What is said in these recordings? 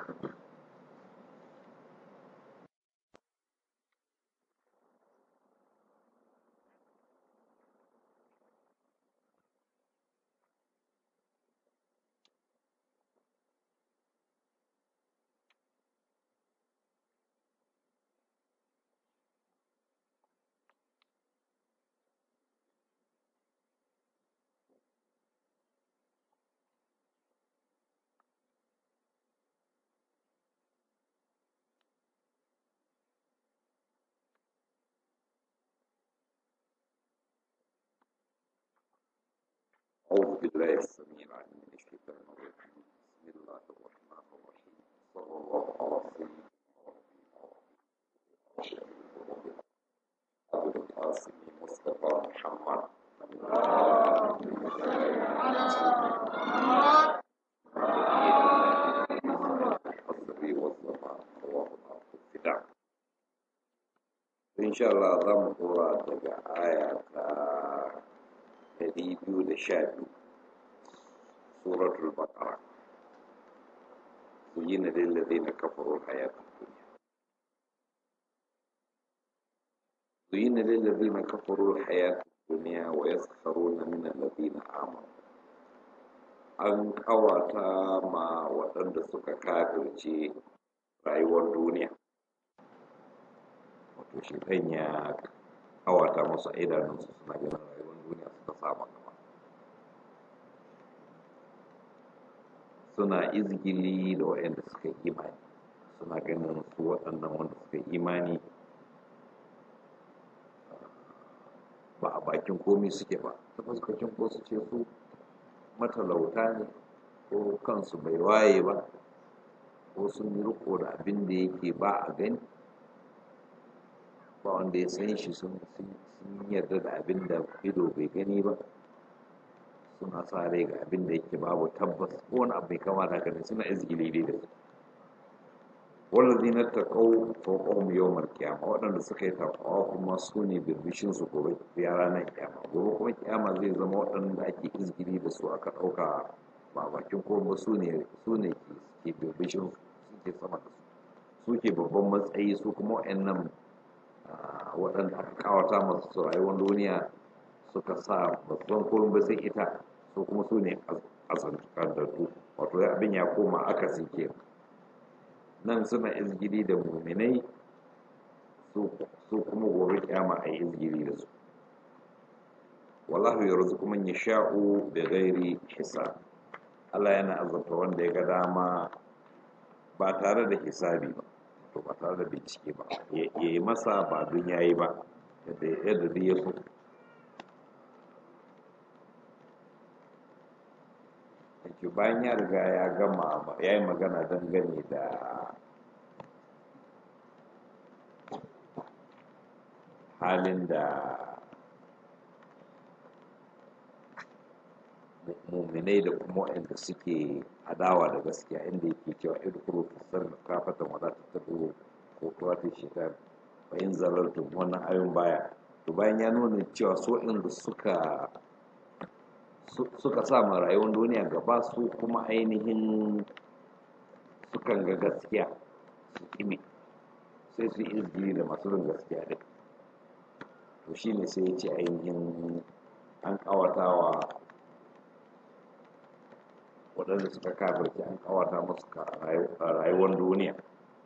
أعوذ بالله السميع العليم من الشيطان الرجيم بسم الله الرحمن الرحيم صلى الله على سيدنا ونبينا أبو القاسم مصطفى محمد الحصري والزمان رواه الأرض الفداء إن شاء الله ضم قرآن آية ɗari biyu da sha biyu suratul baqara zuyina lillazina kafaru hayatun dunya zuyina lillazina kafaru hayatun dunya wa yaskharuna min allazina amanu an kawata ma waɗanda suka kafirce rayuwar duniya wato shi ya kawata musu idanunsu suna ganin rayuwar duniya suka saba gaba suna izgili da waɗanda suka yi imani suna ganin su waɗannan wanda suka yi imani ba a bakin komi suke ba ta fuskacin ko su ce su matalauta ne ko kansu bai waye ba ko sun yi riko da abin da yake ba a gani ba wanda ya san shi sun yarda da abin da ido bai gani ba suna sa rai ga abin da yake babu tabbas ko wani abu bai kamata ka suna izgili dai da su wallazi na taƙau fawqahum yawmal qiyamah waɗanda suka yi taqwa kuma su ne birbishin su gobe ya ranar kiyama gobe kuma kiyama zai zama waɗanda ake izgili da su aka ɗauka ba bakin ko ba su ne su ne ke birbishin su suke sama da su suke babban matsayi su kuma waɗannan waɗanda aka kawata masu rayuwar duniya suka sa babban kurin ba sai ita su kuma su ne azantattu wato abin ya koma akasi ke nan suna izgiri da muminai su kuma gobe kyama a yi izgiri da su wallahu ya ruzu kuma ya sha'u da gairi hisab Allah yana azabta wanda ya ga dama ba tare da hisabi ba to ba tare da bincike ba ya yi masa ba don ya yi ba yadda dai ya so ake bayan ya riga ya gama ya yi magana dangane da halin da muminai da kuma waɗanda suke adawa da gaskiya inda yake cewa idkuru fisar kafatan wa ta tabu ko kuwa ta shekar bayan zarartun wannan ayon baya to bayan ya nuna cewa so inda suka suka sa ma rayuwar duniya gaba su kuma ainihin sukan ga gaskiya su kimi sai su yi izgiri da masu rin gaskiya din to shine sai ya ce ainihin an kawatawa waɗanda suka kafirce an kawata musu rayuwar duniya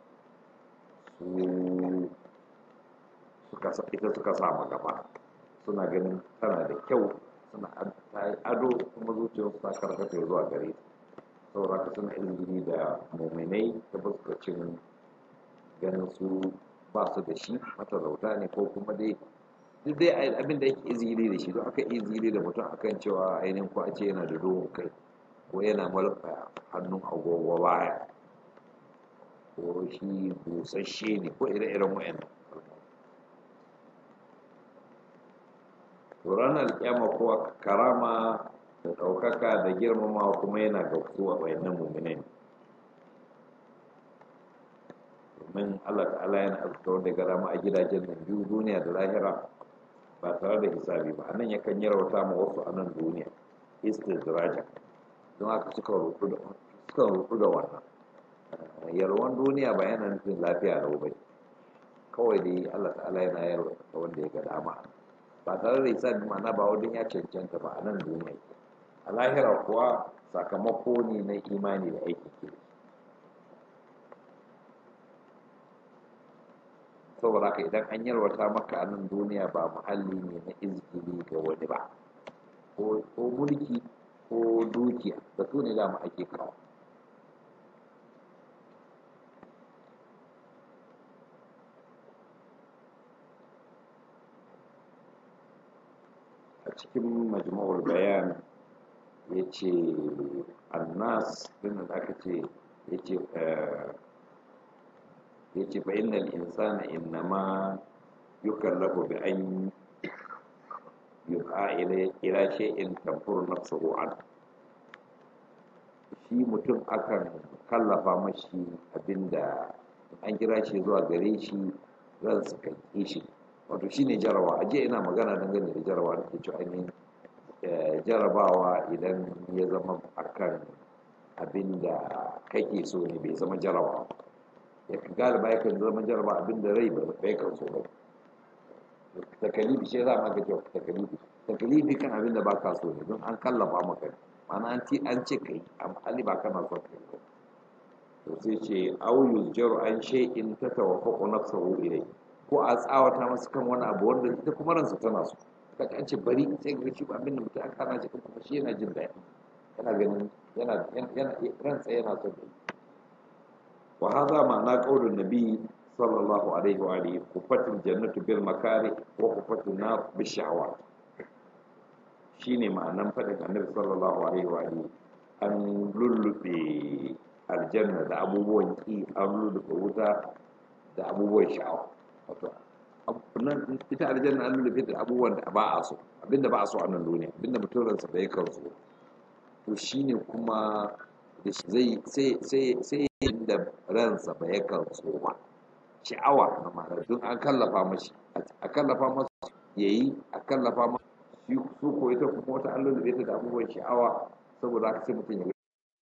su ita suka sama gaba suna ganin tana da kyau suna ado kuma zuciyarsu ta karkata zuwa gare ta saboda haka suna ilimi da muminai ta fuskacin ganin su ba su da shi matalauta ne ko kuma dai duk dai abin da yake izini da shi don aka izini da mutum akan cewa ainihin ko a ce yana da dogon kai ko yana malfa hannun agogo baya ko shi busasshe ne ko ire-iren wayan to ranar kyama ko karama da ɗaukaka da girmama kuma yana ga su a bayanan mummunan domin allah ta'ala yana azurta wanda ga rama a gidajen nan biyu duniya da lahira ba tare da hisabi ba anan yakan yi rauta ma wasu a nan duniya istidraja don haka suka rutu da wannan yalwan duniya ba yana nufin lafiya lau ba kawai dai Allah ta'ala yana yalwa ga wanda ya ga dama ba tare da isa ma'ana ba wajen ya cancanta ba a nan duniya a lahira kuwa sakamako ne na imani da aiki ke saboda haka idan an yalwata maka a nan duniya ba muhalli ne na izgili ga wani ba ko mulki ko dukiya da su ne dama ake kawo a cikin majmu'ul bayan ya ce annas din da aka ce ya ce ya ce fa innal insana innama yukallafu bi an yuqa ila shay'in tanfuru nafsuhu an shi mutum akan kallafa mashi abinda an kira shi zuwa gare shi zan su kan shi wato shine jarawa aje ina magana dangane da jarawa da ke cewa ainihin jarabawa idan ya zama akan abinda kake so ne bai zama jarawa ya galiba yakan zama jaraba abinda rai bai kan so ba takalifi shi za ma kake takalifi takalifi kan abin da baka so ne don an kallafa maka mana an ci an ce kai amma ali ba kana son kai ba to sai ce aw yuzjaru an shay'in tatawaffaqu nafsuhu ilay ko a tsawata masa kan wani abu wanda ita kuma ransa tana so kaga an ce bari sai ga shi abin da mutum aka kana shi kuma shi yana jin daɗi yana ganin yana yana ransa yana son kai wa hadha ma'ana qaulun nabi sallallahu alaihi wa alihi kufatul jannatu bil makari wa kufatul nar bil shahawat shine ma'anan fadin annabi sallallahu alaihi wa alihi an lullube aljanna da abubuwan ki an lullube wuta da abubuwan sha'awa wato nan ita aljanna an lullube da abubuwan da ba a so abinda ba a so a nan duniya abinda mutum ransa bai kan so to shine kuma zai sai sai sai inda ransa bai kan so ba sha'awa na ma'ana don an kallafa mashi a kallafa masu ya yi a kallafa masu shi su ko ita kuma wata an lullube ta da abubuwan sha'awa saboda haka sai mutum ya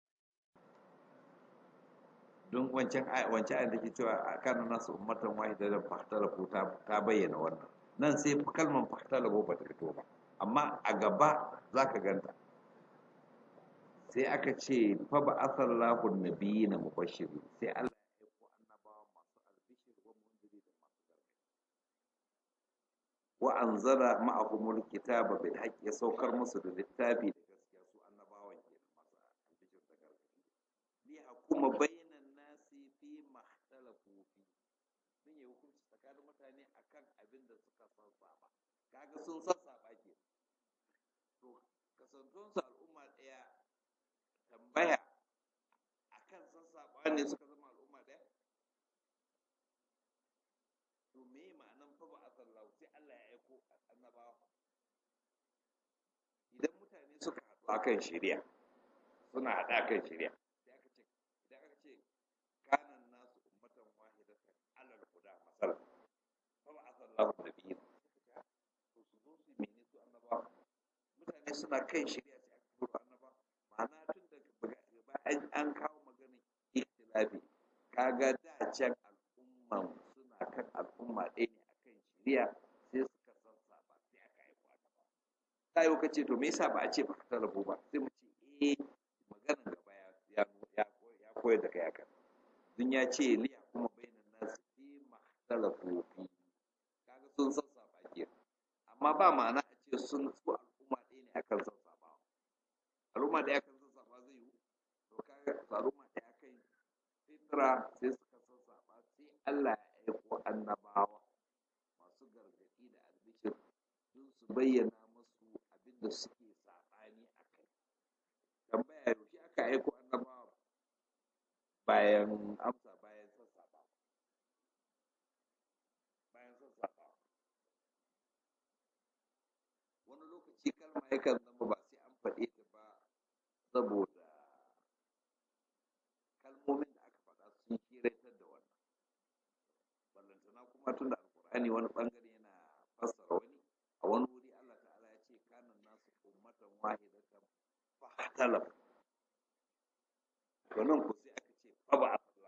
don wancan wancan da ke cewa a kan nasu ummatan wahida da fahtalafu ta bayyana wannan nan sai kalmar fahtalafu ba ta fito ba amma a gaba za ka ganta sai aka ce fa ba asallahu nabiyina mubashiri sai Allah wa anzala ma'ahumul kitaba bil haqqi ya saukar musu da littafi da gaskiya su annabawan ke masu albishir da gargadi li hukuma bainan nasi fi mahtalafu fi sun yi hukunci tsakanin mutane akan abin da suka sassaba kaga sun sassaba ke to kasantun su al'umma daya tambaya akan sassaba ne suka zama al'umma daya to me ma'anan fa ba asallahu sai Allah ya aiko annabawa idan mutane suka haɗu akan shari'a suna haɗa kan shari'a sai aka ce idan aka ce kanan nasu ummatan wahidatan alal huda masal fa ba asallahu nabiyyin to su zo su mene su annabawa mutane suna kan shari'a sai aka turo annaba ma'ana tun da bayan an kawo maganin ikhtilafi kaga da can al'umman suna kan al'umma ɗaya ne akan shari'a sai suka san saba sai aka aiko annaba ta yi ka ce to me yasa ba a ce ba ta rabu ba sai mu ce eh maganan gaba ya ya ya koyar da kai akan dun ya ce liya kuma bainan nasu fi mahtalafu fi kaga sun san saba ke amma ba ma'ana a ce sun su al'umma ɗaya ne akan san saba al'umma ɗaya akan san saba zai yi to kaga al'umma ɗaya akan fitra sai suka san saba sai Allah ya aiko annabawa masu gargaɗi da albishir don su bayyana musu abin da suke saɓani a kai tambaya yaushe aka aiko annabawa bayan amsa bayan sassaɓa bayan sassaɓa wani lokaci kalma yakan zama ba sai an faɗe ta ba saboda kalmomin da aka faɗa sun kiratar da wannan ballantana kuma tun da alkur'ani wani ɓangare yana fassara wani a wani wuri Allah ta'ala ya ce kanan nasu ummatan wahidatan fahtalaf to nan ko sai aka ce fa ba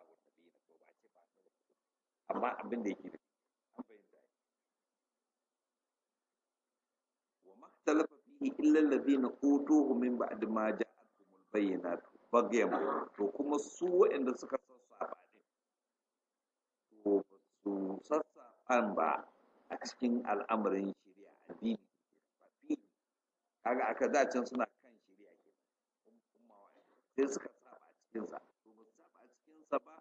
amma abin da yake da an fahimta wa mahtalafa fihi illa alladhina utuhu min ba'd ma ja'atuhumul bayyinat bagyan to kuma su waɗanda suka sassafa din to ba su sassafa ba a cikin al'amarin shari'a addini ba fi kaga aka dacin suna kan shari'a ke sai suka saba a cikinsa to ba su saba a cikinsa ba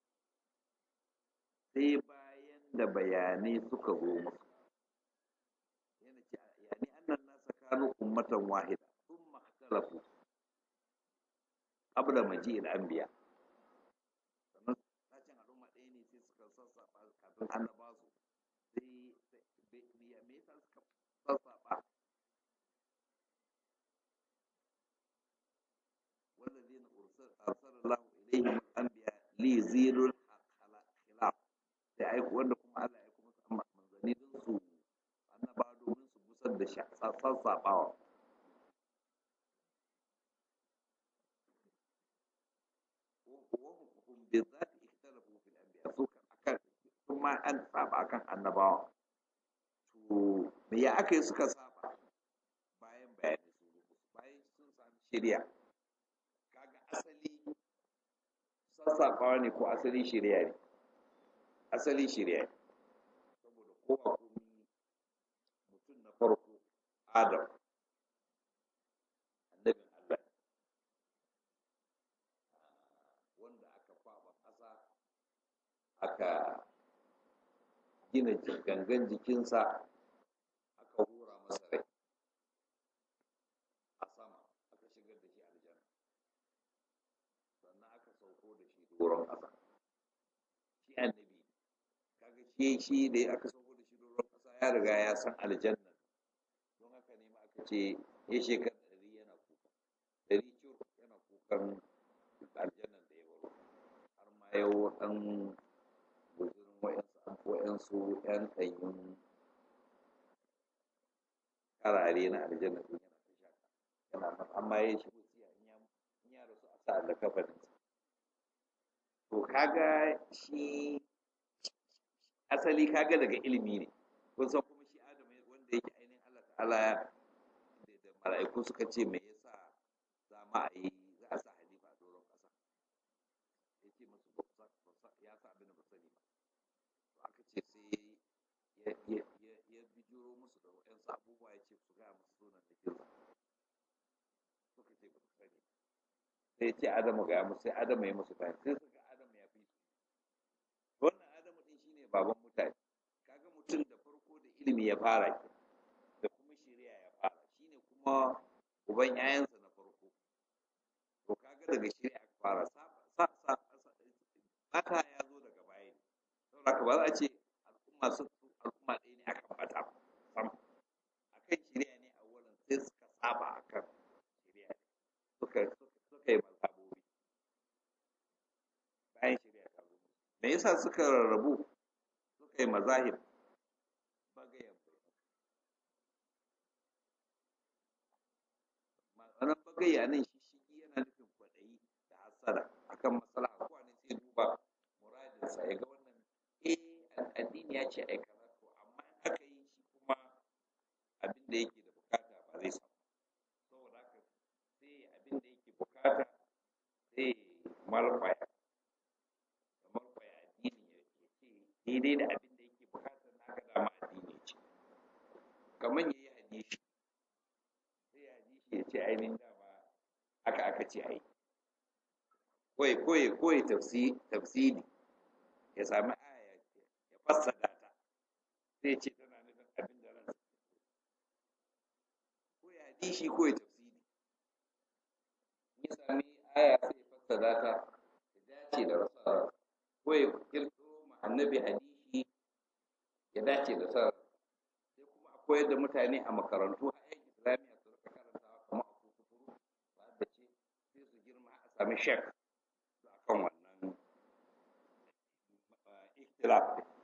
sai bayan da bayanai suka zo musu yana ce yani annan nasa kanu ummatan wahida thumma ikhtalafu qabla maji'il anbiya sannan sashen al'umma ɗaya ne sai suka sassafa kafin annaba su sai me yasa suka sassafa والذين أرسل أرسل الله إليهم الأنبياء ليزيلوا الخلاف sai aiko wanda kuma Allah ya kuma san manzanni din su annaba domin su busar da sassaɓawa وهم بالذات اختلفوا في الأنبياء سو akan kuma an saba akan annabawa to me ya aka yi suka saba bayan bayani su bayan sun sami shari'a kaga asali sassaɓawa ne ko asali shari'a ne asali shari'a ne saboda kowa komi mutum na farko adam annabin Allah wanda aka kwaba ƙasa aka gina gangan jikinsa aka hura masa rai a sama aka shigar da shi aljanna sannan aka sauko da shi doron ƙasa shi annabi kaga shi shi da aka sauko da shi doron ƙasa ya riga ya san aljanna don haka ne ma aka ce ya shekar ɗari yana kuka ɗari cur yana kukan aljannan da ya baro har ma yau ɗan guzurin wa'yansu wa'yansu ƴan ɗanyun karare na aljanna ɗin yana ta shaka yana nan amma ya shi wasiya in ya rasu a sa da kafaninsa to kaga shi asali kaga daga ilimi ne kun san kuma shi adam wanda yake ainihin Allah ta'ala da mala'iku suka ce me yasa za ma a yi za a sa halifa a doron ƙasa ya ce musu ya sa abin da ba sani ba to aka ce sai ya bijiro musu da waɗansu abubuwa ya ce su gaya musu sunan da kinsa suka ce ba su sani sai ce adamu gaya musu sai adamu ya musu bayani sai suka adamu ya fi su wannan adamu din shine baban mutane kaga mutum da farko da ilimi ya fara ke da kuma shari'a ya fara shine kuma uban yayansa na farko to kaga daga shari'a aka fara sa sa sa bata ya zo daga baya ne saboda ka ba za a ce al'umma sun al'umma ɗaya ne akan bata sam akan shari'a ne a wurin sai suka saba akan shari'a ne suka suka yi mazhabobi bayan shari'a ta zo me yasa suka rarrabu suka yi mazahib bagayen ma'anar bagaya nan shi shigi yana nufin kwaɗayi da hasada akan matsala kowa ne sai duba muradinsa ya ga wannan eh addini ya ce ai kaza to amma in aka yi shi kuma abin da yake da bukata ba zai samu saboda haka sai abin da yake bukata sai malfaya da malfaya addini ya ce daidai da abin da yake bukata na ga dama addini ce kamar ya yi hadisi sai ya hadisi ya ce ainihin dama haka aka ce ai koyi koyi koyi tafsiri ya sami aya ya fassara ta sai ce tana nufin abin da ransa koyi hadisi koyi tafsiri ya sami aya sai ya fassara ta ya dace da rasa koyi kirkiro ma annabi hadisi ya dace da sa sai kuma a koyar da mutane a makarantu a yan islamiyya su rika karantawa kamar a kukuturu ba da ce sai su girma a sami shek akan wannan ikhtilaf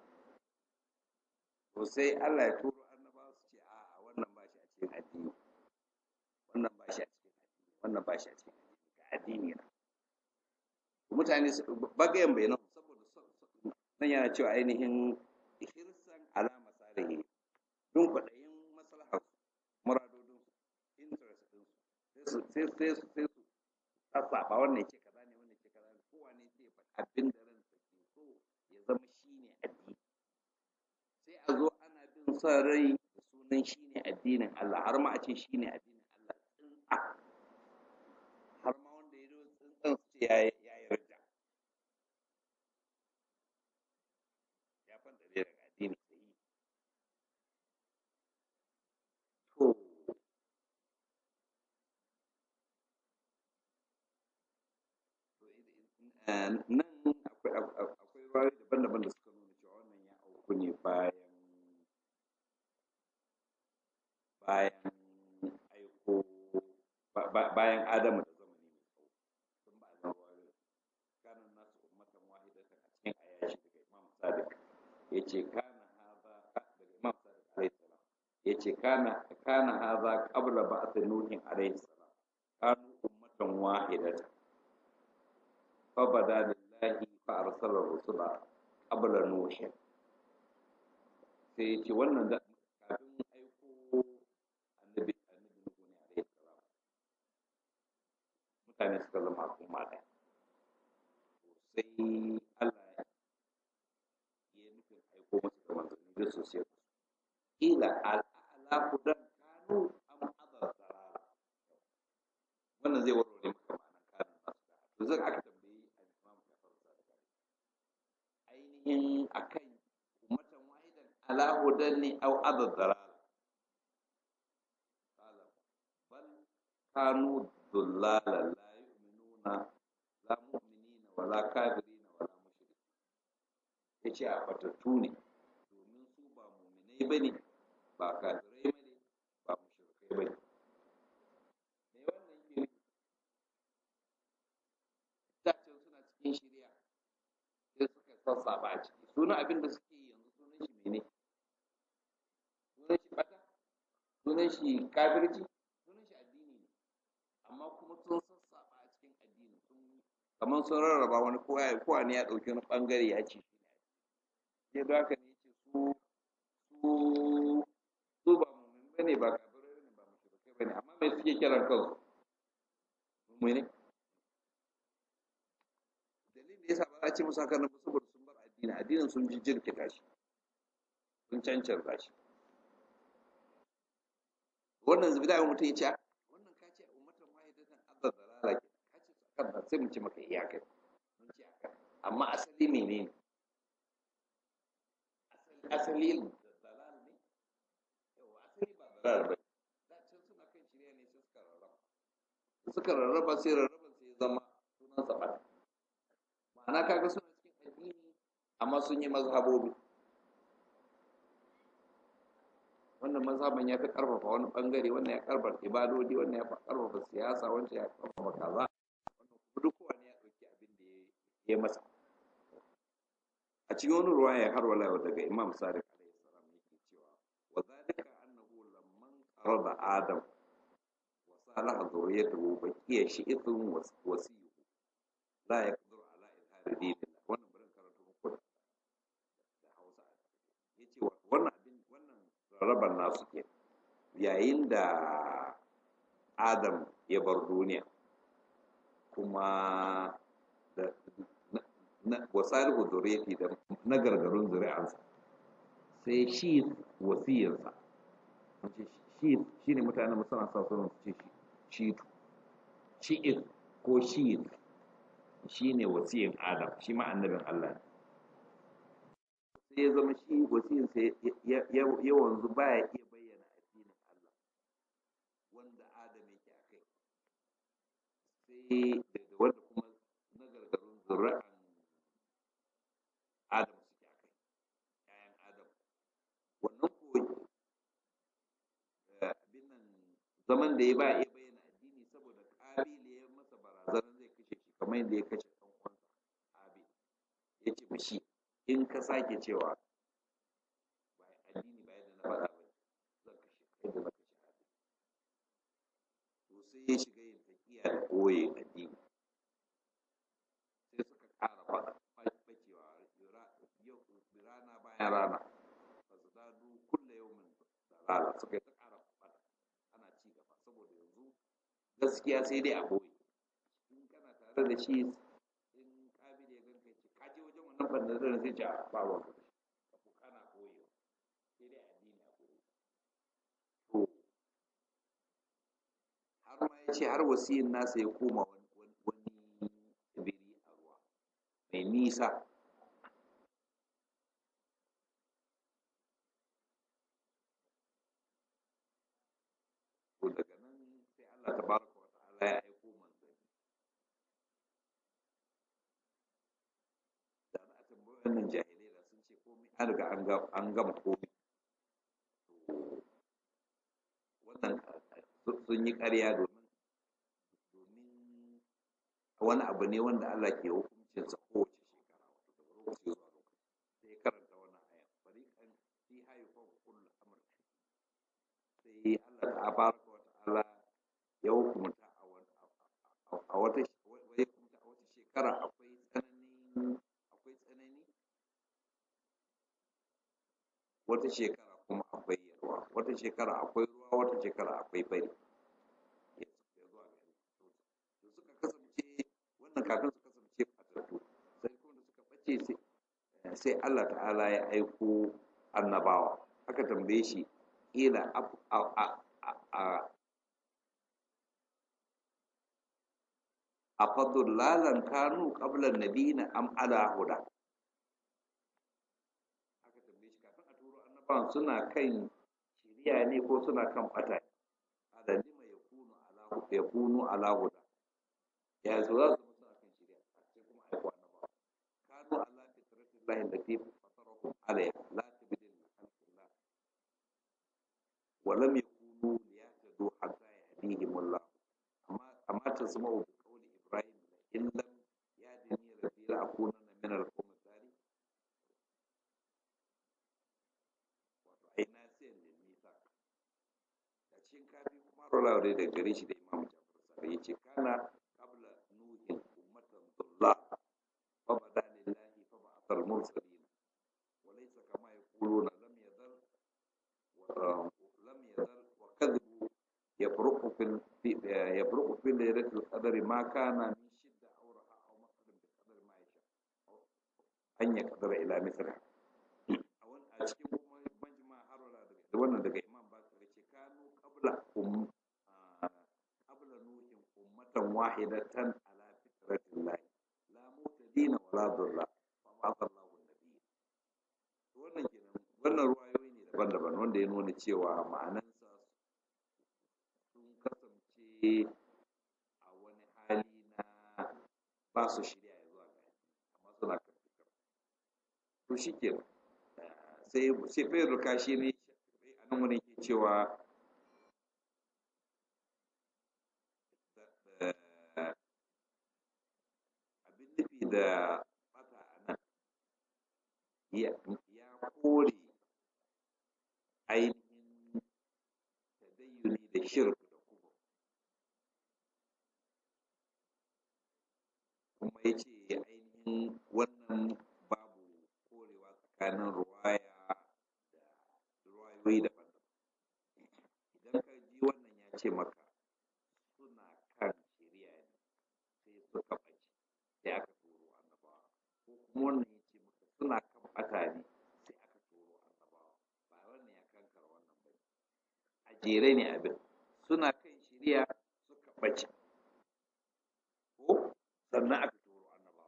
to sai Allah ya turo annabawa su ce a wannan ba shi a cikin addini wannan ba shi a cikin addini wannan ba shi a cikin addini ga addini na mutane bagayen bai nan saboda nan yana cewa ainihin hirsan ala masalihi don kwaɗayin maslahar muradodin interest din su sai sai su sai su sassaɓa wannan ce kaza ne wannan ce kaza ne kowa ne sai faɗi abin da ransa ke so ya zama shine addini sai a zo ana bin son rai da sunan shine addinin Allah har ma a ce shine addinin Allah tsintsa har ma wanda ya zo tsintsan su ce ya ya yarda ya fanta daga addini sai to nan akwai akwai rayu daban-daban da suka nuna cewa wannan ya auku ne bayan bayan aiko bayan adamu da zamani mai tsawo sun ba a rayu kanan nasu ummatan wahidatan a cikin ayashi daga imam sadiq ya ce kana haza daga imam sadiq alaihi salam ya ce kana kana haza qabla ba'ath nuhin alaihi salam kanu ummatan wahidatan فبدا لله فارسل الرسل قبل نوح sai ya ce wannan da kafin aiko annabi annabi nuhu ne alaihi salam mutane suka zama al'umma ɗaya sai Allah ya nufin aiko musu da manzanni da su sai su ila al'ala kudan kanu am adar sarara wannan zai warware maka ma'anar kanin masu da to zan aka tambayi al-imam Jafar Sadiq ainihin akan ummatan wahidan ala hudan ne au adad dalal qala bal kanu dullala la yu'minuna la mu'minina wala kafirina wala mushrikin yace a fatattu ne domin su ba mu'minai bane ba kafirai bane ba mushrikai bane me wannan ke nufi dacin suna cikin shirya sai suka sassaba a ciki sunan abin da suke yi yanzu sunan shi mene sunan shi bata sunan shi kafirci sunan shi addini ne amma kuma sun sassaba a cikin addini sun kamar sun rarraba wani kowa kowa ne ya ɗauki wani ɓangare ya ce shi ne ya da haka ne ce su su su ba mumin bane ba kafirai bane ba mushrikai bane amma me suke kiran kansu mu'mini dalilin da yasa ba za a ce musu haka nan ba saboda sun bar addini addinin sun ji jirkita shi sun cancanta shi wannan zubida ya mutum ya ce wannan ka ce ummatan wahidatan azza dalala ke ka ce su akan sai mu ce maka iyaka mun ce akan amma asali menene asali asali dalal ne yawa asali ba dalal ba da can suna kan shirya ne sai suka rarraba suka rarraba sai rarraba sai ya zama sunan sa bata ma'ana kaga suna cikin addini amma sun yi mazhabobi wannan mazhaban ya fi karfafa wani bangare wannan ya karfafa ibadodi wannan ya karfafa siyasa wancan ya karfafa kaza wannan kuma duk kowane ya dauki abin da ya masa a cikin wani ruwa ya har wala daga imam sadiq alaihi salam yake cewa wa zalika annahu lamman qarada adam wa salaha zuriyatuhu baqiya shi'ithun wasiyuhu la yaqdiru ala izhari dinillah wannan bari karanta muku da da Hausa yace wannan abin wannan rarraban nasu ke yayin da Adam ya bar duniya kuma da na wasalihu zuriyati da na gargarun zuri'ansa sai shi wasiyarsa wace shi shine mutanen suna sa sunan su ce shi shi'id ko shi'id shine wasiyin Adam shi ma annabin Allah ne sai ya zama shi wasiyin sai ya wanzu baya iya bayyana addinin Allah wanda Adam yake a kai sai da wanda kuma na gargarun zuri'an Adam suke a kai ‘ya'yan Adam wannan ko abin nan zaman da ya ba iya bayyana addini saboda ƙabila ya masa barazanar zai kashe shi kamar yadda ya kashe ɗan uwansa Abil ya ce mashi in ka sake cewa ba addini ba yadda na faɗa ba zan kashe kai da na kashe Abil to sai ya shiga yin taƙiya da ɓoye addini sai suka ƙara faɗa bacewa gaskiya sai dai a boye in kana tare da shi in kabil ya ganka ce ka je wajen wannan bandazaren sai ce a ba wa ka ko kana boye sai dai addini a boye to har ma ya ce har wasiyin nasa ya koma wani wani tsibiri a ruwa mai nisa to daga nan sai Allah tabaraka wa ta'ala ya aiko manzanni da za a tambayi wannan jahilai da sun ce komai an riga an ga an gama komai to wannan sun yi ƙarya domin domin wani abu ne wanda Allah ke hukuncin sa kowace shekara wato daga lokaci zuwa lokaci sai ya karanta wannan aya fariqan fi hayfa kullu amr sai Allah tabaraka wa ta'ala ya hukunta a wata a wata shekara akwai tsananin akwai tsanani wata shekara kuma akwai yarwa wata shekara akwai ruwa wata shekara akwai fari ya zuwa gari to suka kasance wannan kafin su kasance fatattu sai kuma da suka bace sai Allah ta'ala ya aiko annabawa aka tambaye shi kila a afadullalan kanu qabla nabiyina am ala huda aka tambaye shi kafin a turo annabawan suna kan shiriya ne ko suna kan bata ala lima yakunu ala yakunu ala huda ya zo za su suna kan shiriya sai kuma aiko annabawa kanu ala fitratillahi allati fatarahum alayha la tabdila li khalqillah wa lam yakunu liyahtadu hatta yahdihim Allah amma amma tasma'u إن لم يهدني ربي لأكونن من القوم الظالمين wato ai nasiyan da nisa da cikin kafi kuma rola da da gare shi da imam jafar sare yace kana qabla nuhin ummatan dullah fa bada lillahi fa ba'athal mursalin wa laysa kama yaquluna lam yadhal wa lam yadhal wa kadhibu yabruqu fil yabruqu fil laylatil qadri ma kana min an ya kadara ila misra a cikin kuma majma harwala da wannan daga imam bakar ce kanu qabla um qabla nuhin ummatan wahidatan ala fitratillah la mutadina wala durra fa ba'atha Allahu nabiyya wannan kenan wannan ruwayoyi ne daban-daban wanda ya nuna cewa ma'anansa sun kasance a wani hali na ba su shirya zuwa ga amma suna kan to shi ke sai sai bai ruka shi ne a nan wani ke cewa abin nufi da bata a nan ya kore ainihin tadayyuni da shirku da kuma kuma ya ce ainihin wannan tsakanin ruwaya da ruwayoyi daban-daban idan ka ji wannan ya ce maka suna kan shari'a ne sai suka ɓace sai aka turo annabawa ko kuma wannan ya ce maka suna kan ɓata ne sai aka turo annabawa ba wannan ya kankara wannan ba a jere ne abin suna kan shari'a suka ɓace ko sannan aka turo annabawa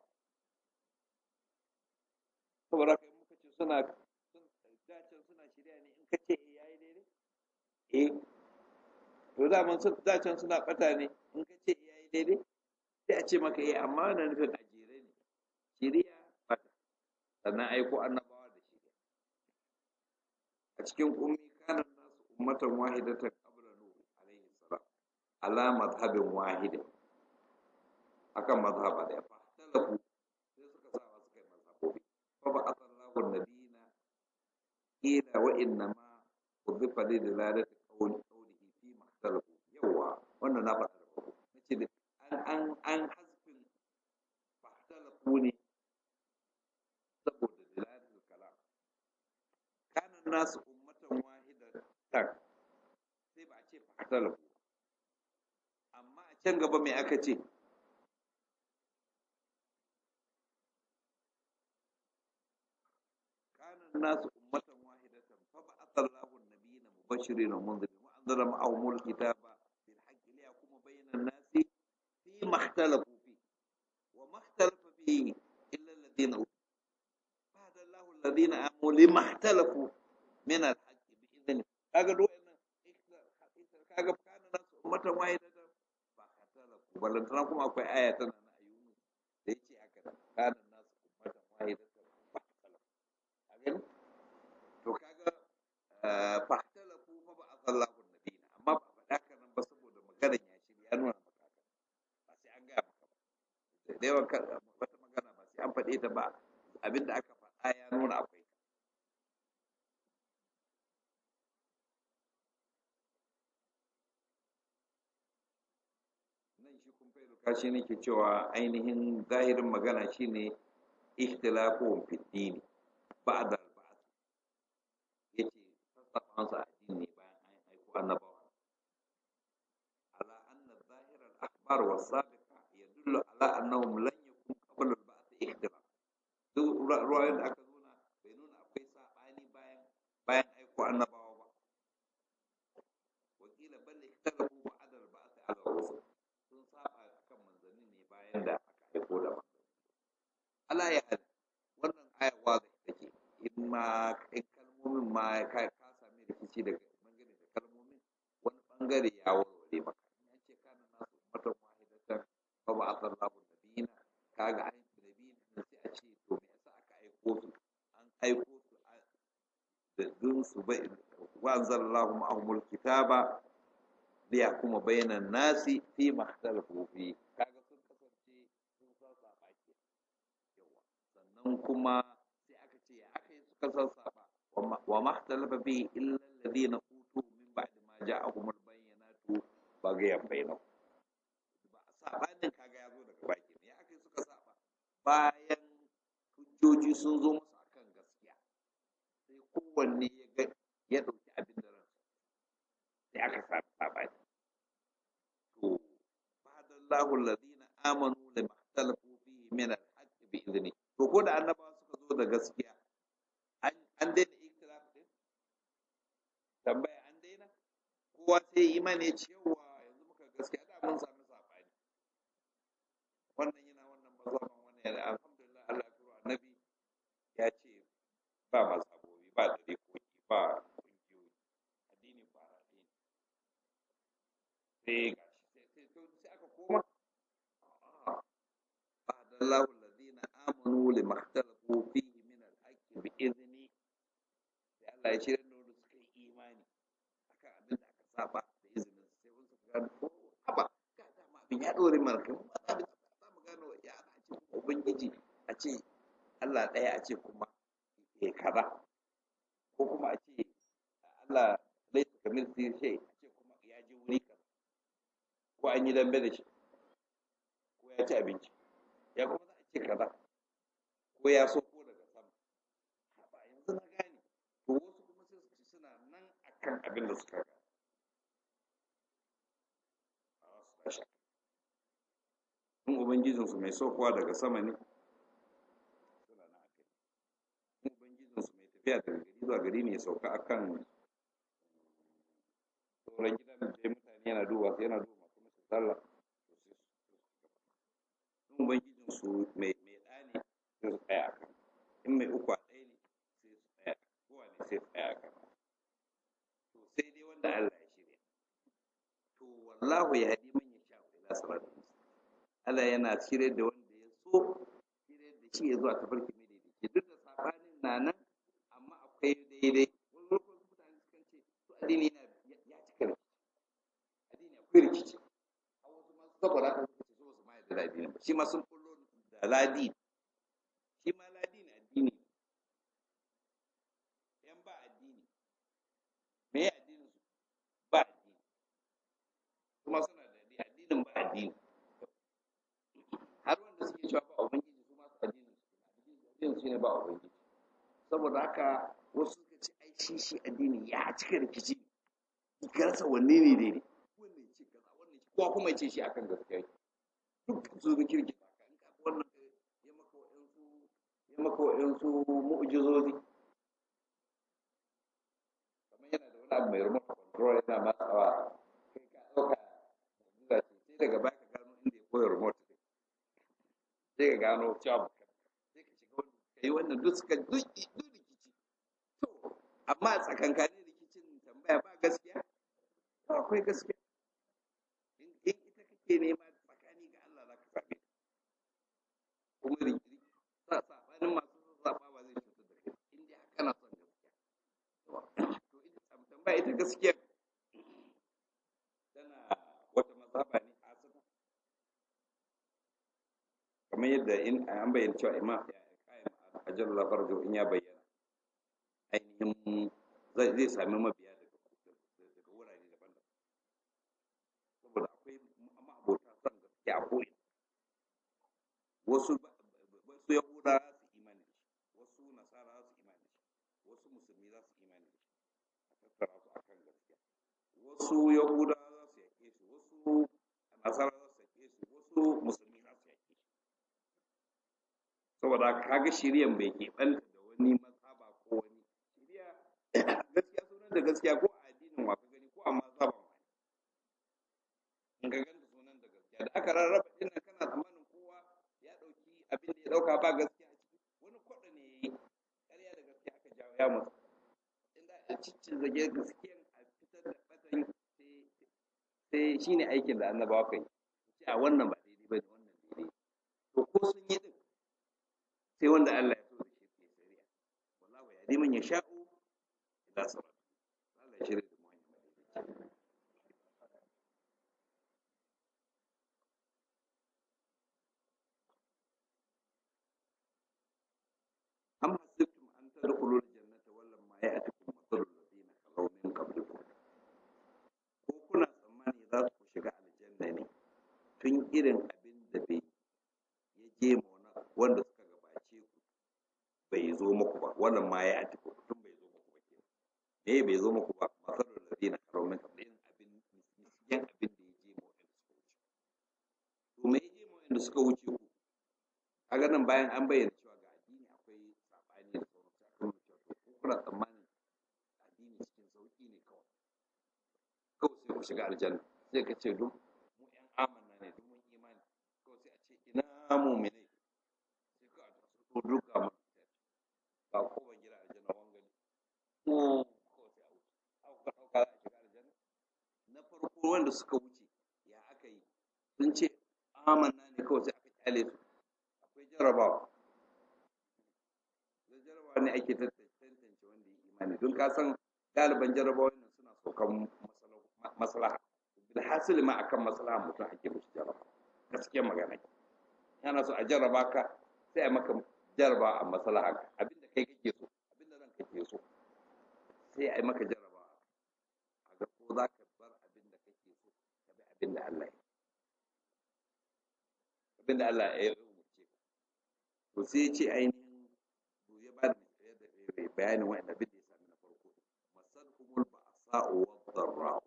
saboda haka suna dacen suna shirya ne in ka ce eh yayi daidai eh to daman su dacen suna bata ne in ka ce eh yayi daidai sai a ce maka eh amma wannan nufin a jere ne shirya bata sannan aiko annabawa da shirya a cikin ummi kana nasu ummatan wahidatan qabla nuh alaihi salam ala madhhabin wahidin akan mazhaba da fa talafu sai suka sa wasu kai mazhabobi fa ba asallahu nabiyina ila wa inna ma udhifa li dilalati qawli qawlihi fi mahtalafu yawa wannan na faɗa da farko nace da an an an hasbin fahtalafu ne saboda dilalatul kalam kana nasu ummatan wahidatan sai ba a ce fahtalafu amma a can gaba mai aka ce kanan nasu ummatan wahidatan fa ba'atha Allahu an-nabiyina mubashirin wa munzirin wa anzala ma'ahum al-kitaba bil haqqi liyahkuma bayna an-nasi fi ma ikhtalafu fi wa ma ikhtalafa fihi illa alladhina fahada Allahu alladhina amanu lima ikhtalafu min al-haqqi bi idhni kaga do wannan kaga kanan nasu ummatan wahidatan fa ikhtalafu balantana kuma akwai aya tana na ayyunu da yace haka kanan nasu ummatan wahidatan fa ikhtalafu gani to kaga fahtalafu fa ba azallahu nabiyina amma ba faɗa haka nan ba saboda maganar ya shirya ya nuna maka haka ba sai an gaya maka ba da yawan wata magana ba sai an faɗe ta ba abinda aka faɗa ya nuna akwai ka nan shi kun fai kashi nake cewa ainihin zahirin magana shine ikhtilafuhum fi dini ba'da al-ba'th yace sassafansu addini bayan an aiko annabawa ala anna zahir al-akhbar wa sabiqa yadullu ala annahum lan yakun qabla al-ba'th ikhtilaf duk ruwayoyin da aka nuna bai nuna akwai sabani bayan bayan aiko annabawa ba wakila bal ikhtalafu ba'da al-ba'th ala rusul sun saba akan manzanni ne bayan da aka aiko da manzanni ala ya hal wannan aya wazi take in ma in kalmomin ma ka ka sami rikici daga bangare da kalmomin wani bangare ya warware maka in an ce kana nasu ummatan wahidatan fa ba asallahu nabiyina kaga an nabiyina ne sai a ce to me yasa aka aiko su an aiko su da dun su bai wa anzalallahu ma'ahumul kitaba liyahkuma bainan nasi fi ma ikhtalafu fi kaga sun kasance sun san sabaki yawa sannan kuma sai aka ce ya aka yi suka sassaba wa mahtalafa bihi illa alladhina utu min ba'di ma ja'ahum al-bayyinatu bagayan bainahum ba sabanin kaga ya zo daga baki ne ya aka yi suka saba bayan hujjoji sun zo musu akan gaskiya sai kowanne ya ga ya dauki abin da ransa sai aka samu sabani to fadallahu alladhina amanu lima ikhtalafu fihi min al-haqqi bi idni to ko da annabawa suka zo da gaskiya an daina ikhtilaf din tambaya an daina kowa sai imani cewa yanzu muka gaskiya da mun sami sabani wannan yana wannan mazhaban wannan yana alhamdulillah Allah ya annabi ya ce ba mazhabobi ba dariƙoƙi ba kungiyoyi addini ba addini sai gashi sai sai aka koma fadallahu alladhina amanu lima ikhtalafu fihi min al-haqqi bi idni sai Allah ya shirya da wanda suka yi imani akan abin da aka saba da izinin sai wani suka gano ko haba ga dama abin ya dore mana kai ba za mu za mu gano ya ana ce kuma ubangiji a ce Allah ɗaya a ce kuma ya kaza ko kuma a ce Allah laisa kamil sai a ce kuma ya je wuri kaza ko an yi dambe da shi ko ya ci abinci ya kuma za a ce kaza ko ya so ko daga sama ba yanzu na gane to wasu kuma sai su ci suna nan akan abin da suka gane a wasu da shakka in ubangijinsu mai saukowa daga sama ne suna nan akai in ubangijinsu mai tafiya daga gari zuwa gari ne ya sauka akan sauran gidan da mutane yana duba yana duba masu masu sallah to sai su in ubangijin su mai mai ɗa ne sai su tsaya akan in mai uku a ɗaya ne sai su tsaya kowa ne sai su tsaya akan to sai dai wanda Allah ya shirya to wallahu ya hadi man yasha ila siratal mustaqim Allah yana shirye da wanda ya so shirye da shi ya zuwa tafarki mai daidaici duk da sabanin na nan amma akwai daidai wani lokacin mutane sukan ce su addini yana ya cika rikici addini akwai rikici a wasu ma saboda haka suka ce su basu ma yarda da addini ba shi ma sun kullo da ladi shi ma ladi ne addini yan ba addini me ya addinin su ba addini kuma suna da addinin ba addini har wanda suke cewa ba ubangiji su ma su addinin su addinin su ne ba ubangiji saboda haka wasu suka ce ai shi shi addini ya cika rikici ka rasa wanne ne daidai wannan ce kaza wannan ce kowa kuma ya ce shi akan gaskiya yake duk su ga kirki ka in ka wannan ya maka wa'ansu ya maka wa'ansu mu'jizozi kamar yana da wani abu mai remote control yana matsawa kai ka ɗauka mu'jiza ce sai daga baya ka gano inda ya koya remote ɗin sai ka gano cewa sai ka shiga wani ka yi wannan duk suka duk duk rikici to amma a tsakankanin rikicin tambaya ba gaskiya to akwai gaskiya in in ita kake nema tsakani ga Allah za ka same ta kuma rikiri sa sabanin masu zaɓa ba zai cutar da kai in dai haka na son gaskiya to ita tambaya ita gaskiya tana wata mazhaba ne asali kamar yadda in an bayyana cewa imam ya kayan ajal lafarjo in ya bayyana ainihin zai zai sami mabiya daga daga wurare daban-daban saboda akwai ma'abota son gaskiya a ko'ina wasu wasu yahuda za su imani da shi wasu nasara za su imani da shi wasu musulmi za su imani da shi a tattara su akan gaskiya wasu yahuda za su yake su wasu nasara za su yake su wasu musulmi za su yake shi saboda kaga shiriyan bai keɓanta da wani mazhaba ko wani shiriya gaskiya sunan da gaskiya ko a addinin wa ka gani ko a mazhaban wa in ka ganta sunan da gaskiya da aka rarraba din nan kana tsammanin kowa ya ɗauki abin da ya ɗauka ba gaskiya a ciki wani kwaɗa ne ya yi ƙarya da gaskiya aka jawo ya mutu inda a ciccin zage gaskiyan a fitar da ɓatan sai sai shine aikin da annabawa kai ce a wannan ba daidai ba ne wannan daidai to ko sun yi din sai wanda Allah ya so da shi ke shari'a wallahu ya liman ya sha'u ila salat Allah ya shirya da mu hanya madaidaici am hasibtum an tadkhulul jannata walamma ya'tikum mathalul ladina khalaw min qablikum ko kuna tsammani za ku shiga aljanna ne tun irin abin da bai ya je ma wani- wanda suka gabace ku bai zo muku ba wannan ma ya ati ku tun bai zo muku ba ke me bai zo muku ba masalul ladina khalaw min qablikum abin misyan abin da ya je ma wanda suka wuce to me ya je ma wanda suka wuce ku kaga nan bayan an bayyana cewa ga addini akwai sabani da sauran sai aka nuna cewa to ko kuna tsammanin addini cikin sauki ne kawai kawai sai ku shiga aljanna sai ka ce duk mu yan amanna ne duk mun imani kawai sai a ce ina mu'minai sai ka ta su duka mun ba ko ban gida aljanna wangani ko kawai sai a wuce aka ka dauka za a shiga aljanna na farko wanda suka wuce ya aka yi sun ce amanna ne kawai sai aka kyale su akwai jarabawa da jarabawa ne ake tantance wanda ya imani don ka san galiban jarabawa nan suna saukan masala- maslaha bilhassili ma akan maslaha mutum ake musu jarabawa gaskiyar magana ke yana so a jarraba ka sai a maka jarraba a maslaha ka abinda kai kake so abinda ranka ke so sai a yi maka jarraba a ga ko za ka bar abinda kake so ka bi abinda Allah ya abinda Allah ya umurce ka to sai ya ce ainihin to ya ba da bayanin wa'anda abin da ya sami na farko masadhumul ba'sa'u wad-dharra'u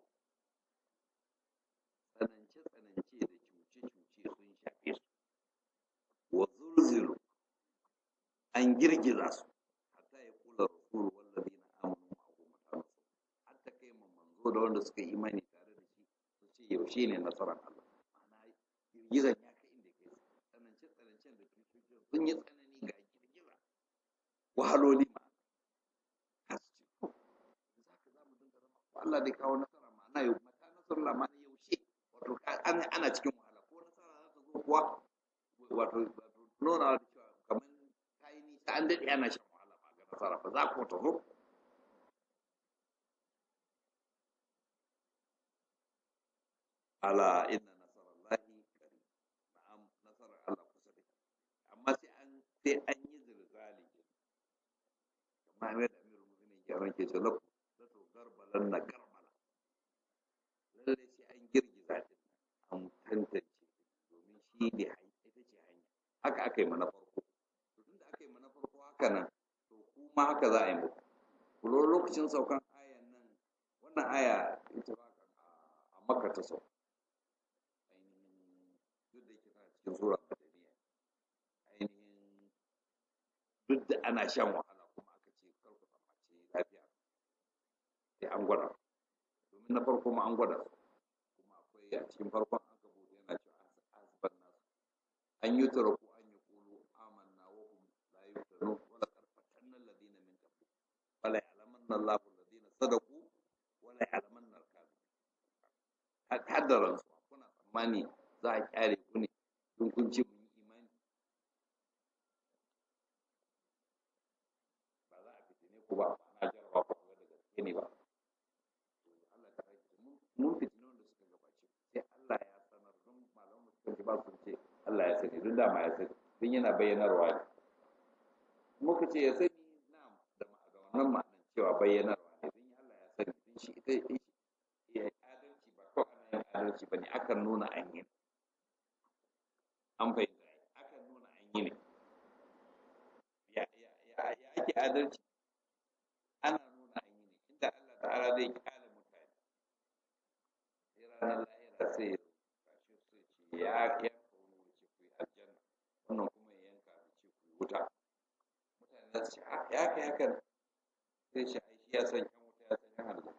tsanance tsanance da cuce cuce sun shafe su wa zulzilu an girgiza su hatta ya kula rasul wallazina amanu ma'ahu mata nasu hatta kai man manzo da wanda suka yi imani tare da shi su ce yaushe ne nasarar Allah ma'ana girgizan ya kai inda kai tsanance tsanancen da cuce cuce sun yi tsanani ga girgiza wahaloli ma har su ce to za ka za mu dinga zama ko Allah dai kawo nasara ma'ana yau mata nasarar Allah ma'ana yaushe wato ka- ana ana cikin wahala ko nasara za ta zo kuwa wato wato nuna da cewa kamar ta yi nisa an daɗe ana shan wahala ba ga nasara ba za ku ta zo ala inna nasarallahi qarib na'am nasarar Allah kusa da amma sai an sai an yi zilzali kamar yadda amirul mu'minin ya ranke ce lafu la to garbalan na karbala lalle sai an girgiza din an tantance domin shi ne hanya ita ce hanya haka aka yi mana farko to tunda aka yi mana farko haka nan to kuma haka za a yi muku ku lura lokacin saukan ayan nan wannan aya ita ba a makka ta sauka cikin sura madaniya ainihin duk da ana shan wahala kuma aka ce kar ku tsammaci lafiya sai an gwada domin na farko ma an gwada su kuma akwai a cikin farkon an gabo yana cewa azban nasu an yi taraku an yi kulu amanna wa hum la yuftanu wala karfatanna alladhina min qablu wala ya'lamanna Allahu alladhina sadaqu wala ya'lamanna al-kadhibin haddaran su kuna tsammani za a kyale ku ne don kun ce mun yi imani ba za a fitine ku ba na jarawa ku ga da gaske ne ba Allah ta rage mun fitine wanda suka gabace sai Allah ya sanar don malaman suka ce ba su ce Allah ya sani don dama ya sani don yana bayyanarwa ne muka ce ya sani na da wannan ma'anar cewa bayyanarwa ne don Allah ya sani don shi ita ya adalci ba kawai ana yin adalci ba ne akan nuna an yi an fahimta akan nuna an yi ne ya ake adalci ana nuna an yi ne inda Allah ta'ala zai kyale mutane sai ranar lahira sai ya kashe su ce ya yanka wani wuri ce ku yi aljanna wannan kuma ya yanka da ce ku yi wuta mutane za su ce ya kai hakan sai shi ai shi ya san yan wuta ya san yan aljanna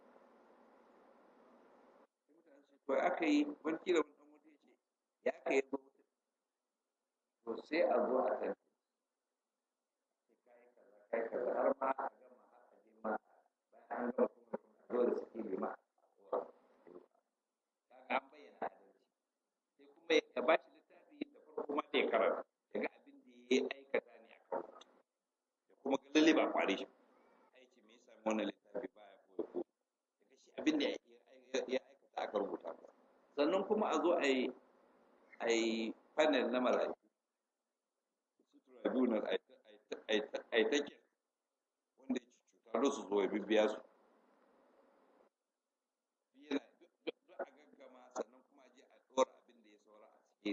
to aka yi wani kila wani dan wuta ce ya aka yi wuta to sai a zo a tantance sai kai kaza kai kaza har ma a gama har a je ma bayan an gama kuma a zo da suke ma kaga an bayyana adalci sai kuma ya ba shi littafi da farko ma da ya karanta ya ga abin da ya aikata ne a kan ya kuma ga lalle ba kware shi aiki me yasa wannan littafi baya koyo ko ya ga shi abin da ya aikata aka rubuta sannan kuma a zo a yi a yi panel na mala'iku su tribunal a yi take wanda ya ci cuta da su zo ya bibbiya su yana duk a gaggama sannan kuma je a ɗora abin da ya saura a cikin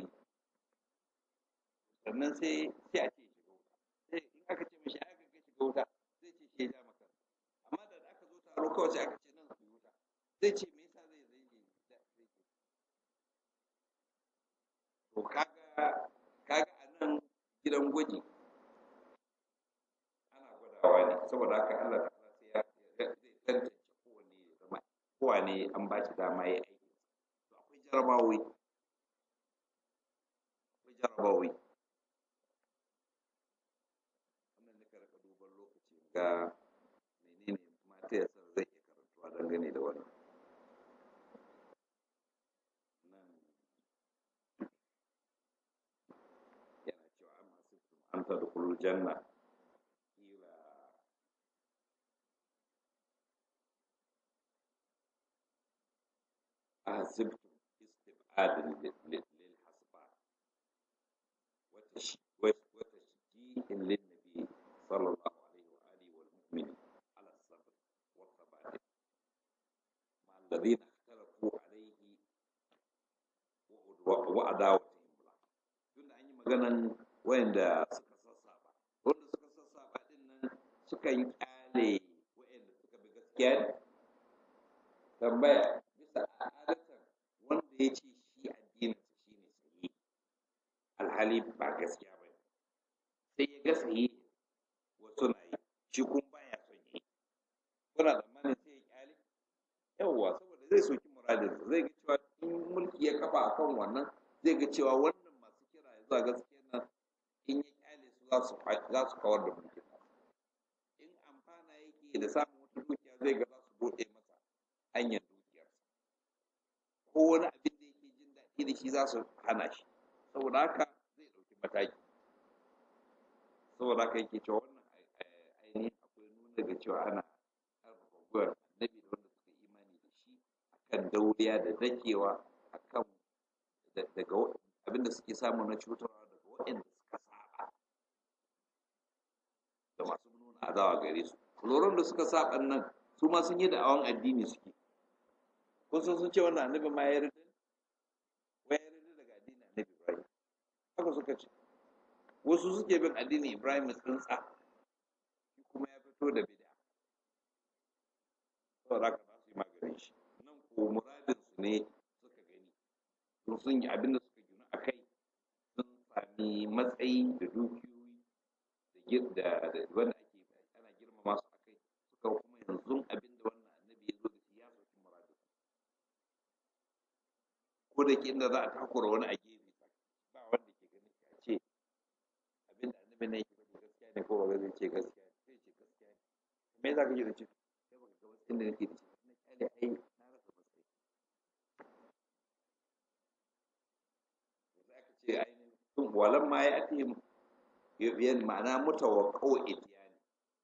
sannan sai sai a ce shiga wuta sai in aka ce mishi aka ga shiga wuta zai ce shi ya ja maka amma da aka zo taro kawai sai aka ce nan su yi wuta zai ce me yasa zai zai je zai je to kaga kaga a nan gidan gwaji ana gwadawa ne saboda haka Allah ta'ala sai ya zai tantance kowanne ya zama kowanne an ba shi dama ya aiki to akwai jarabawoyi akwai jarabawoyi wannan nika rika duban lokaci ga menene mata ya san zai iya karantuwa dangane da wannan nan yana cewa an hasibtum an tadkhulul janna ila ahsibtum istib'adan lil hasban wa tashji'in lin nabi sallallahu alaihi wa alihi wal mu'minin ala sabr wa thabat ma alladhina ikhtalafu alaihi wa adawatihim la tunda an yi maganan wayanda suka sassaba wanda suka sassaba din nan sukan kyale wayanda suka bi gaskiya ne tambaya bisa adatan wanda ya ce shi addininsa shi ne sahihi alhali ba gaskiya ba ne sai ya ga sahihi wasu na yi shi kuma baya son yi kuna tsammanin sai ya kyale yawwa saboda zai soki muradinsa zai ga cewa in mulki ya kafa akan wannan zai ga cewa wannan masu kira ya zuwa gaskiya nan in ya kyale su za su za su kawar da mulkin in amfana yake da samun wata dukiya zai ga za su bude masa hanyar dukiyarsa ko wani abin da yake jin daɗi da shi za su hana shi saboda haka zai ɗauki mataki saboda haka yake cewa wannan ainihin akwai nuna da cewa ana ƙarfafa gwiwar annabi da wanda suka imani da shi akan dauriya da dakewa akan daga abin da suke samu na cutarwa daga waɗanda suka saba da masu nuna adawa gare su loron da suka saba nan su ma sun yi da'awan addini suke kun san sun ce wannan annabi ma ya rida wa ya rida daga addinin annabi ibrahim haka suka ce wasu suke bin addinin ibrahim tsintsa shi kuma ya fito da bid'a saboda haka za su yi maganin shi nan ko muradin su ne suka gani sun sun yi abin da suka gina a kai sami matsayi da dukiyoyi da da wanda ake ana girmama su akai suka kuma yanzu abin da wannan annabi ya zo da shi ya sauki muradu ko da ke inda za a takura wani a gefe ba wanda ke ganin ya ce abin da annabi ne yake faɗi gaskiya ne ko ba zai ce gaskiya ne sai ce gaskiya ne me za ka ji da ce kai baka ga matsayin da nake da shi na kyale ai na rasa matsayi za ka ce ainihin walan ma ya ati yan ma'ana mutawaqqa'u itiyani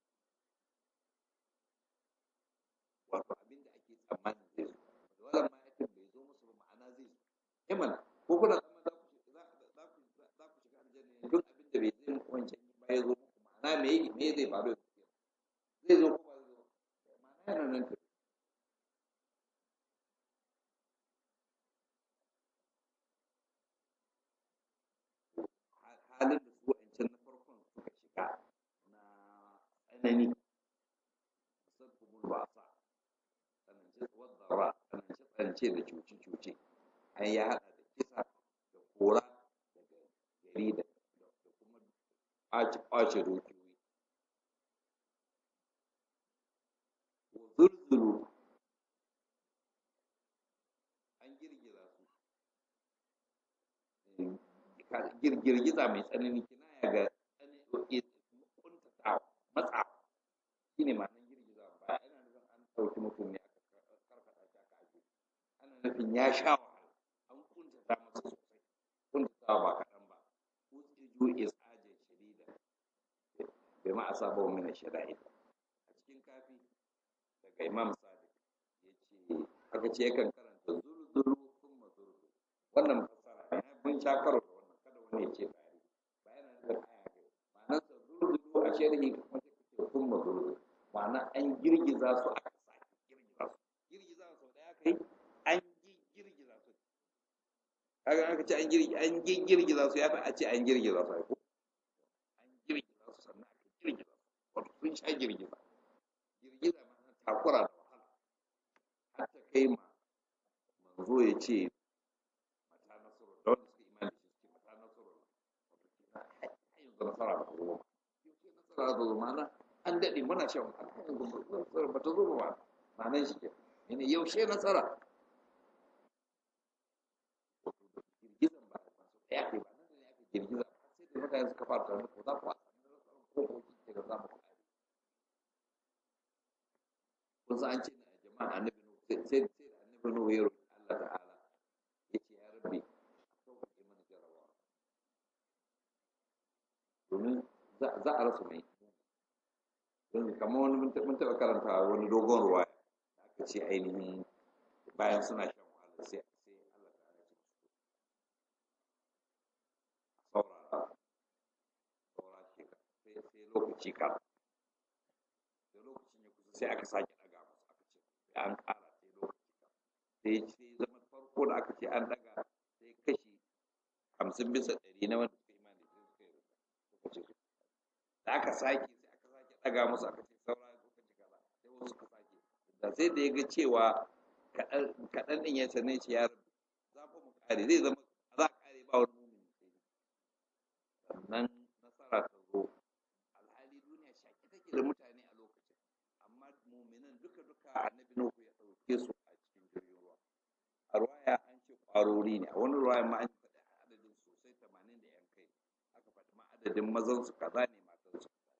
wato abin da ake tsammanin zai zo walan ma ya ati bai zo musu ba ma'ana zai zo eh mana ko kuna tsammanin za ku za ku za ku shiga aljanna ne duk abin da bai zai muku wancan ba ya zo muku ma'ana me me zai faru zai zo ko ba zai zo ma'ana yana nan tafi halin da su wa'ancan na farkon suka shiga na tsanani musamman ba sa tsanance wadda tsanance tsanance da cuce-cuce an ya haɗa da kisa da kora daga gari da da kuma ɓace dukiyoyi wa zurzuru an girgiza su girgiza mai tsanani kinaya ga kuntatawa matsa shi ne ma'anar girgiza ba yana nufin an ɗauki mutum ne aka karkata shi aka aje ana nufin ya sha wahala an kuntata masa sosai kuntatawa ba kaɗan ba usiju isajin shadida bai ma asaba wa mina shada'id a cikin kafi daga imam sadiq ya ce aka ce yakan karanta zurzuru kuma zurzu wannan fassara ne mun sha karo da wannan kada wani ya ce bari ba yana nufin aya ne ma'anar sa zurzuru a sharhi kuma sai kace kuma zurzu ma'ana an girgiza su aka sake girgiza su girgiza sau daya kai an girgiza su kaga aka ce an girgiza an girgiza su ya fi a ce an girgiza su ai ko an girgiza su sannan aka girgiza su wato sun sha girgiza girgiza ma'ana takura da wahala har ta kai ma manzo ya ce mata nasuru da wanda suka imani shi suke mata nasuru wato kina har yanzu nasara ba ta zo ba yaushe nasara ta zo ma'ana an daɗe muna shan wahala har yanzu nasara ba ta zo ba ma'anar shi ke ne yaushe nasara wato da girgizan ba ba su ɗaya ke ba nan da ne aka girgiza ba sai da mutane suka fara tunanin ko za ku a sami nasarar ko ko kike da za mu kare kun san an ce da jama'a annabi nuhu sai sai sai da annabi nuhu ya roƙi Allah ta'ala ya ce ya rabbi sauƙaƙe mana jarabawa domin za a rasa mai don kamar wani mun taɓa karanta wani dogon ruwa da aka ce ainihin bayan suna shan wahala sai sai Allah ta'ala ya ce saurara saura shekara sai sai lokaci ka da lokacin ya kusa sai aka sake ɗaga musu aka ce sai an ƙara sai lokaci ka sai sai zama farko da aka ce an ɗaga sai kashi hamsin bisa ɗari na wanda suka imani sai suka yi suka ce su da aka sake sai aka sake ɗaga musu aka ce saura lokaci kaza sai wasu suka sake da sai da ya ga cewa kaɗan ɗin ya sanai ce ya rabu za fa mu ƙare zai zama za a ƙare ba wani mumini sai sannan nasara ta zo alhali duniya shaƙi take da mutane a lokacin amma muminan duka duka annabi nuhu ya ɗauke su a cikin jirgin ruwa a ruwaya an ce ƙwarori ne a wani ruwaya ma an faɗi adadin sosai tamanin da yan kai aka faɗi ma adadin mazan su kaza ne matan su kaza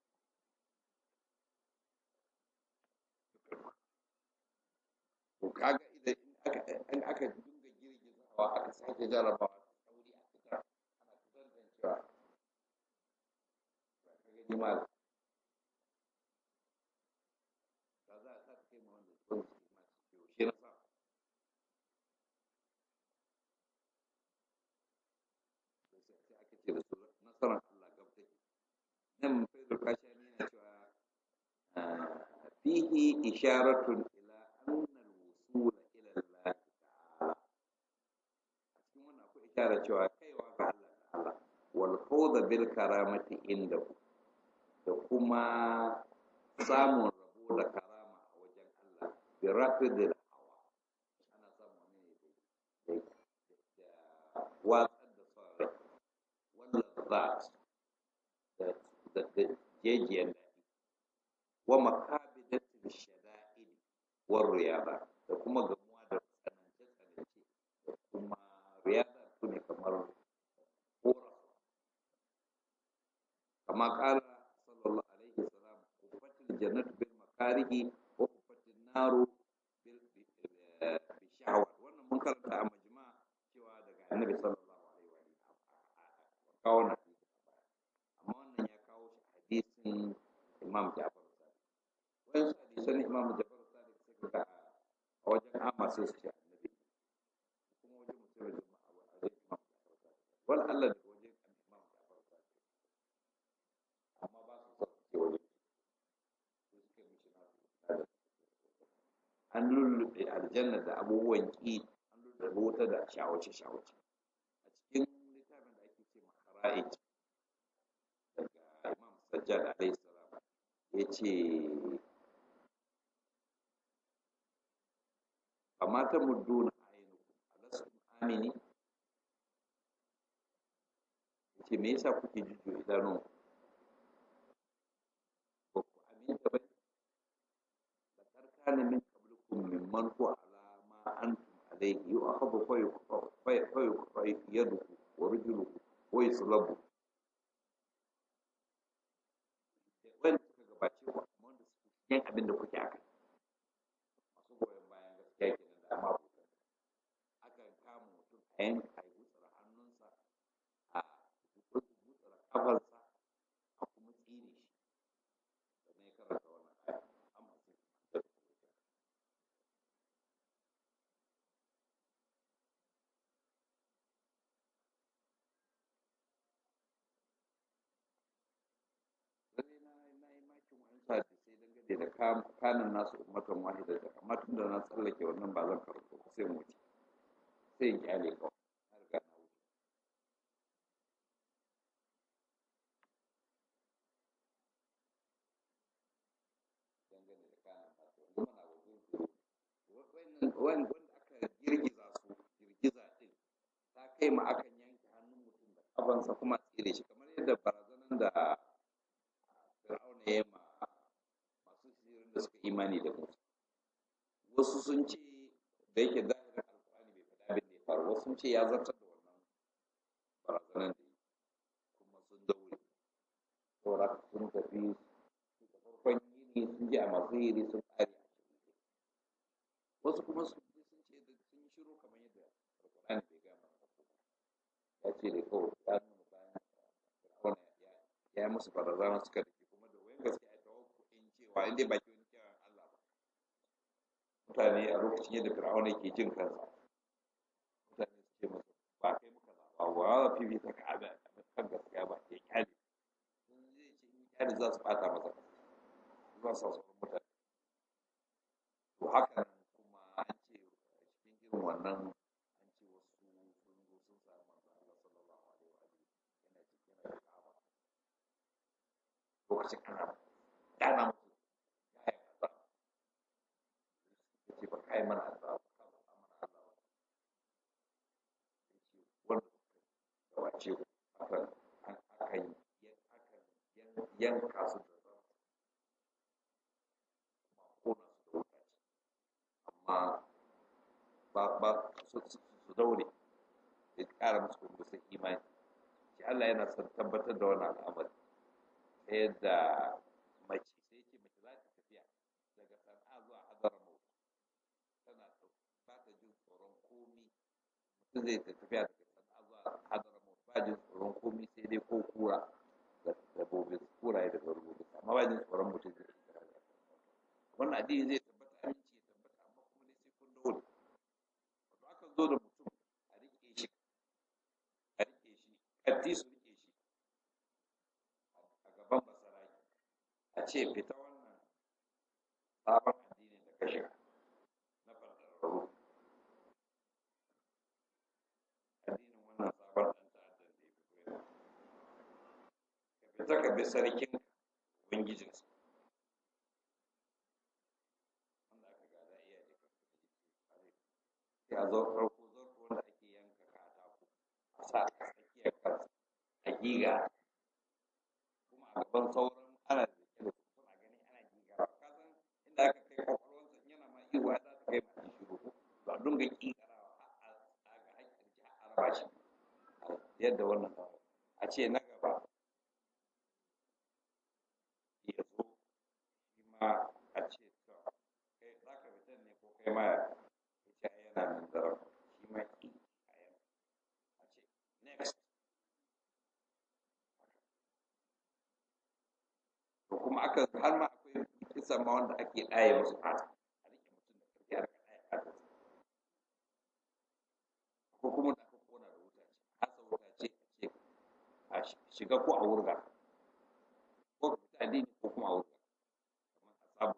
to kaga idan in aka dinga girgizawa aka sake jarabawa sauri a fitar ana fitar da cewa gani ma ba za a sa kai ma wanda zuwan su ma su yaushe na sa sai aka ce da su nasarar Allah gab take nan faidul kashani yana cewa fihi isharatun ila anna al-wusula ila Allah ta'ala a cikin wannan akwai isharar cewa kaiwa ga Allah ta'ala wal fawda bil karamati indahu da kuma samun rabo da karama a wajen Allah bi rafidil hawa ana samu ne da watsar da son rai wanda lazzat da da da jejiyan daɗi wa makabidatil shada'id war riyada da kuma gamuwa da tsanance tsanance da kuma riyada su ne kamar kora kama kala sallallahu alaihi wasallam kufatil jannatu bil makarihi wa kufatil naru bil bi shahawat wannan mun karanta a majma cewa daga annabi sallallahu alaihi wa sallam kawo na amma wannan ya kawo shi hadisin imam Ja'far Sadiq wayan hadisan imam Ja'far Sadiq sai ka a wajen amma sai su ce annabi kuma wajen mutum da jama'a a wajen imam Ja'far Sadiq wal Allah daga wajen imam Ja'far Sadiq amma ba su son ce wajen su suke mishi nasu an lullube aljanna da abubuwan ki an lullube wuta da shawace shawace a cikin littafin da ake ce makara'id daga imam sajjad alaihi salam ya ce amma ta mudduna ainihin alastum amini ya ce me yasa kuke jujjo idanun ba ku aminta ba da karkana min qablikum mimman huwa ala ma antum alayhi yu'akhadhu fa yuqfa fa yuqfa yaduhu wa rijluhu wa yuslabu wanda suka gabace ku amma wanda suke yin abin da kuke akai masu goyon bayan gaskiya kenan da amma abokan akan kama mutum a yanka a yi gutsura hannunsa a gutsura kafarsa a kuma tsire shi sannan ya karanta wannan aya amma sai da lalle na na yi makin wani sati sai dangane da kam- kanin nasu ummatan wahida da amma tun da na tsallake wannan ba zan karanta ba sai mu wuce sai in kyale kawai na riga na wuce dangane da kanin nasu yanzu muna wajen zuru wanda aka girgiza su girgiza din ta kai ma akan yanke hannun mutum da kafansa kuma a tsire shi kamar yadda barazanan da fir'auna ya ma masu sirrin da suka imani da musa wasu sun ce da yake zahirin alkur'ani bai faɗa abin da ya faru wasu sun ce ya zartar da wannan barazanan da yi kuma sun daure saboda haka sun tafi da farkon yini sun je a masu yiri sun ƙare a cikin wasu kuma sun je sun ce da sun yi shiru kamar yadda alkur'ani bai gama ya ce da kawai ya nuna bayan fir'auna ya ya yi musu barazana suka dake kuma da wayan gaske a tawakkuin cewa in dai baki wani kiran Allah ba mutane a lokacin yadda fir'auna ke jin kansa mutane su ce masa ba kai muka zaba ba za fi ta ka ada kan gaskiya ba ya kyale sun zai ce in kyale za su bata masa za su sa sauran mutane to haka nan kuma an ce cikin irin wannan an ce wasu sun zo sun samu manzo Allah sallallahu alaihi wa alihi yana cikin yana da Ka'aba lokacin ana gana musu ya yi azaba ya ce ba kai mana azaba ba ka ba mana azaba ya ce wanda suka gabace ku akan akan akan yanka su da zan kuma kona su da wuta ce amma ba ba su su daure ya ƙara musu kuma sun imani shi Allah yana son tabbatar da wannan al'amari ta yadda mace sai ce mace za ta tafiya daga sana'a zuwa hadar mawut tana ba ta jin tsoron komi mutum zai ta tafiya daga sana'a zuwa hadar mawut ba jin tsoron komi sai dai ko kura da dabbobin kuraye da dabbobin amma ba jin tsoron mutum zai tafiya daga wannan addini zai tabbata aminci ya tabbata amma kuma dai sai kun daure wato akan zo da mutum a rike shi a rike shi katti su rike shi a gaban basaraki a ce fita wannan sabon addinin da ka shiga na farfararru addinin wannan sabon ɗan ta'addan da ya fito yana ka fita ka bi sarkin ubangijinsa wanda aka gada iyaye ka sai a zo farko zarko wanda ake yanka katako a sa a tsakiyar kansa a giga kuma a gaban sauran ana da ke da su suna gani ana giga ba ka san inda aka kai kwakwalwansa yana ma iya za ta kai ma shiru ko ba dunga kigarawa a ga hakkin ji a raba shi yadda wannan a ce na gaba ya zo shi ma a ce to kai za ka fitan ne ko kai ma ya ce yana nan da shi ma ki a yana a ce next to kuma aka har ma akwai kisan ma wanda ake ɗaye musu fata a rike mutum da ƙarfi har ka ɗaye fata ko kuma da aka kona da wuta ce hasa wuta ce a ce a shiga ko a wurga ko ka fita addini ko kuma a wurga kamar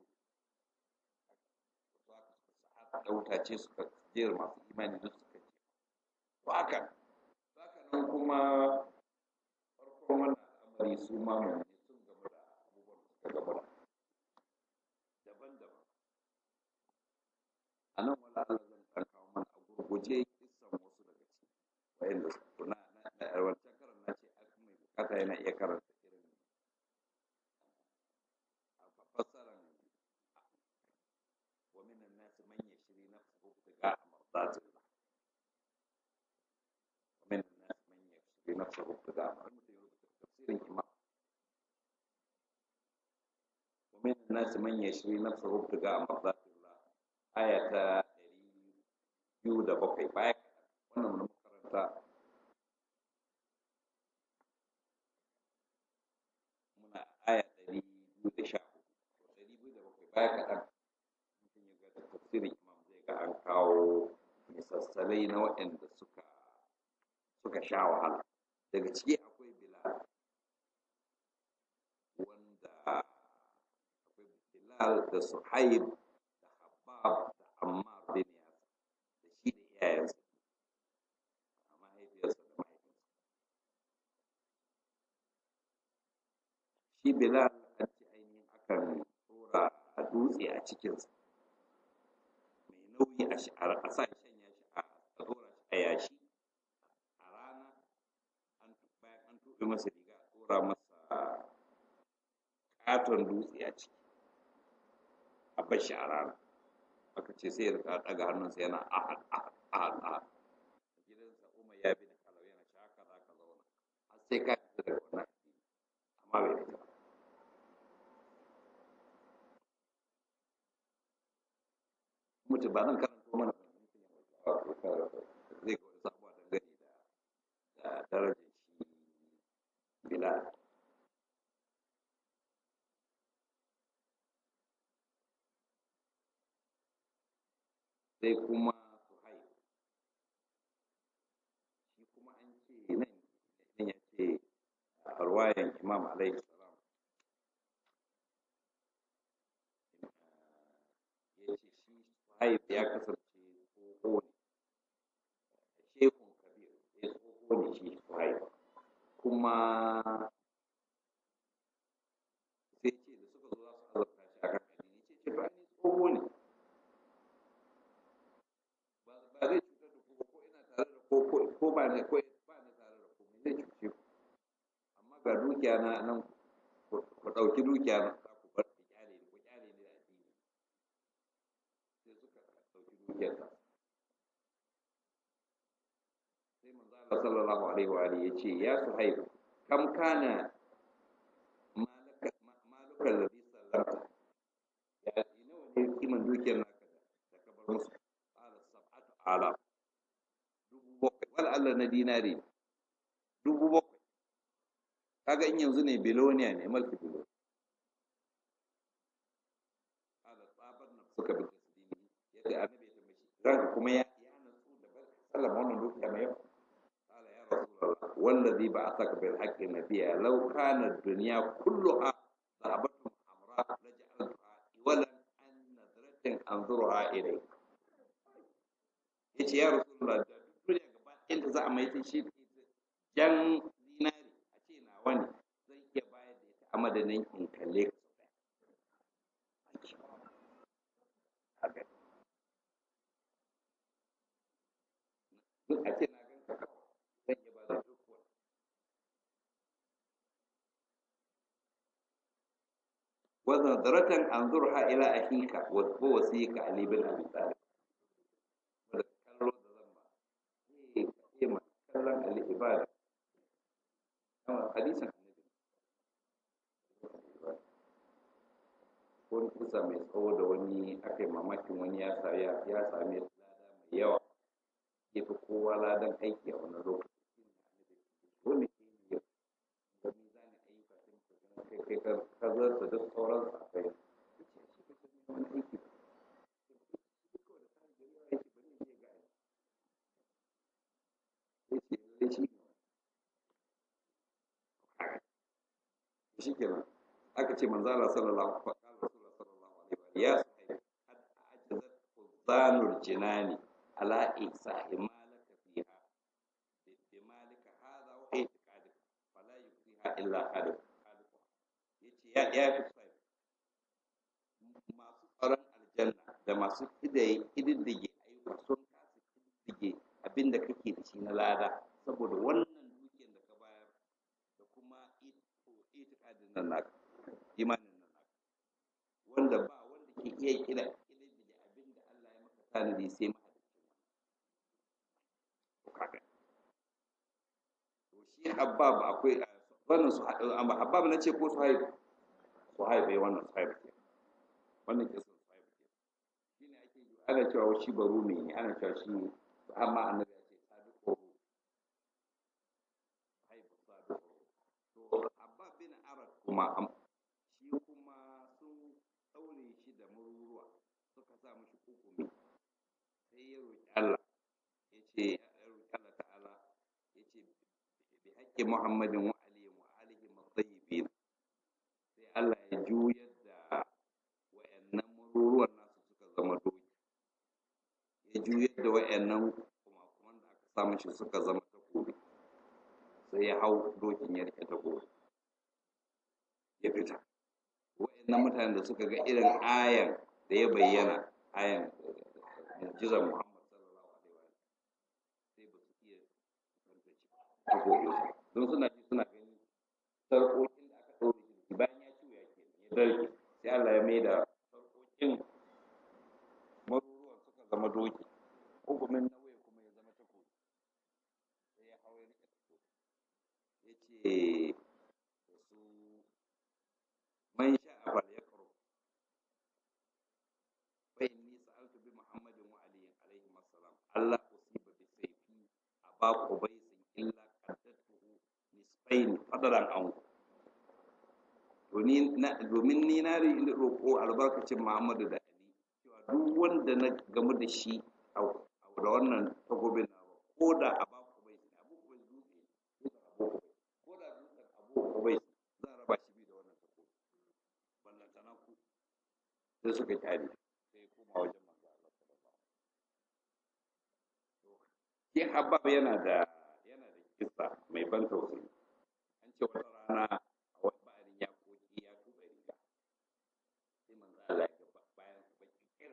a sabu da wuta ce suka jera masu imani duk suka ce to haka haka nan kuma farkon wannan al'amari su ma mummuni sun gamu da abubuwan da suka gamu da daban-daban a nan wala Allah zan ɗan kawo mana a gurguje kissan wasu daga ciki wa'inda su na na wancan karan na ce a mai bukata yana iya karanta irin a fassaran wa minan nasi man yashri nafsahu ibtiga'a mardatillah wa minan nasi man yashri nafsahu ibtiga'a tafsirin imam wa minan nasi man yashri nafsahu ibtiga'a mardatillah aya ta ɗari biyu da bakwai baya wannan na makaranta muna aya ɗari biyu da sha hudu ɗari biyu da bakwai baya kaɗan mutum ya ga tafsirin imam zai ga an kawo misassalai na waɗanda suka suka sha wahala daga ciki akwai bilal wanda akwai bilal da suhaib da habab da ammar bin yasir da shi da iyayensa a mahaifiyarsa da mahaifinsa shi bilal an ce ainihin akan tsora a dutse a cikinsa mai nauyi a shi a sa shanya shi a tsora shi a yashi a rana an bayan an tuɓe masa riga a tsora masa katon dutse a ciki a bar shi a rana aka ce sai ya rika ɗaga hannunsa yana ahad ahad ahad ahad gidansa umar ya bi da kalau yana shi haka za ka zauna har sai ka fita daga wannan addini amma bai fita ba mutu ba nan karanto mana ba mutum ya mutu zai ga wani sabuwa dangane da da darajar shi bilal sai kuma suhaib shi kuma an ce nan nan ya ce a ruwayan imam alaihi salam ya ce shi suhaib ya kasance tsoho ne shekun kabir ya tsoho ne shi suhaib kuma sai ce da suka zo za su azabta shi akan addini ce ce ba ni tsoho ne ba ba zai cutar da ku ba ko ina tare da ko ko ko ba ne ko ba ne tare da ku me zai cuce ku amma ga dukiya na nan ku ku ɗauki dukiya na za ku bar ku kyale ni ku kyale ni da addini sai suka ɗauki dukiyar ta sai manzo Allah sallallahu alaihi wa alihi yace ya suhaib kam kana malaka maluka alladhi sallamta ya nawa ne kiman dukiyar naka da ka bar musu qala sab'atu alaf dubu bakwai wal Allah na dinari dubu bakwai kaga in yanzu ne biloniya ne mulki bilo qala tsabar na suka bi tasdini yadda annabi ya tambaye shi ranka kuma ya ya nasu da bar sallama wannan dukiya mai yawa qala ya rasulullah wallazi ba'athaka bil haqqi nabiyya law kana ad-dunya kulluha dhahabatun hamra laj'altuha iwalan an nadratin anzuruha ilayk yace ya rasulullah da duk duniya gaba ɗayanta za a mai ta shi jan zinari a ce nawa ne zan iya bayar da ita a madadin in kalle ka sau ɗaya haka duk a ce na ganka kawai zan iya ba da duk wani wa nadratan anzurha ila akhika wa wasika ali bin abi talib da kallo da zan ba eh eh ma kallon ali ibada amma hadisin annabi wani kusa mai tsawo da wani aka yi mamakin wani ya sa ya ya same lada mai yawa ya fi kowa ladan aiki a wannan lokaci wani ke yi yau ga mizanin ayyuka sai muka gani kai kai ka zarta duk sauran sa kai shi ka san wani aiki shi kenan aka ce manzala sallallahu alaihi wa sallallahu alaihi ya suhaib qad ajazat quzanul jinani ala ihsa'i malaka fiha bi malika hadha wa i'tiqadika fala yufiha illa hadu yace ya ya fi suhaib masu tsaron aljanna da masu kidaye kididdige ayyuka sun kasa kididdige abinda kake da shi na lada saboda wannan dukiyar da ka bayar da kuma itikadin nan naka imanin nan naka wanda ba wanda ke iya kira kididdige abinda Allah ya maka tanadi sai mahaliccin to kaga to shi habab akwai wannan su amma habab na ce ko su haibu su haibu wannan su haibu ke wannan ke sun su haibu ke shine ake yi ana cewa shi barumi ne ana cewa shi amma annabi ya ce sadiqo haibu sadiqo to habab bin arad kuma shi kuma sun daure shi da mururuwa suka sa mishi hukumi sai ya roki Allah ya ce ya roki Allah ta'ala ya ce bi haƙƙi Muhammadin wa alihi wa alihi matayyibin sai Allah ya juyar da wayannan mururuwan nasu suka zama doki ya juyar da wayannan kuma kuma da aka sa mishi suka zama takobi sai ya hau dokin ya rike takobi ya fita wa'annan mutanen da suka ga irin ayan da ya bayyana ayan mu'jizar Muhammad sallallahu alaihi wa sai ba su iya tantance takobi don suna ji suna gani sarƙoƙin da aka ɗaure shi bayan ya ciwo ya ke ya darke sai Allah ya maida sarƙoƙin maruruwan suka zama doki hukumin nauyi kuma ya zama takobi sai ya hau ya rike takobi ya ce da su man sha'a falyaqru fa inni sa'altu bi muhammadin wa aliyin alaihi assalam allah usiba bi sayfi aba qubaisin illa qaddatuhu nisfain fadaran an domin ni na roƙo albarkacin muhammadu da ali cewa duk wanda na gamu da shi a da wannan takobin na ko da aba qubaisin abu qubais dutse dutsen abu qubais ko da dutsen abu qubais zan raba shi bi da wannan takobi ballantana ku sai suka kyale sai koma wajen manzo Allah sallallahu alaihi wasallam shi habab yana da yana da kissa mai ban tausayi an ce wata rana a wani ba'arin ya koki ya tuba riga sai manzo Allah ya ga bayan sa baki kir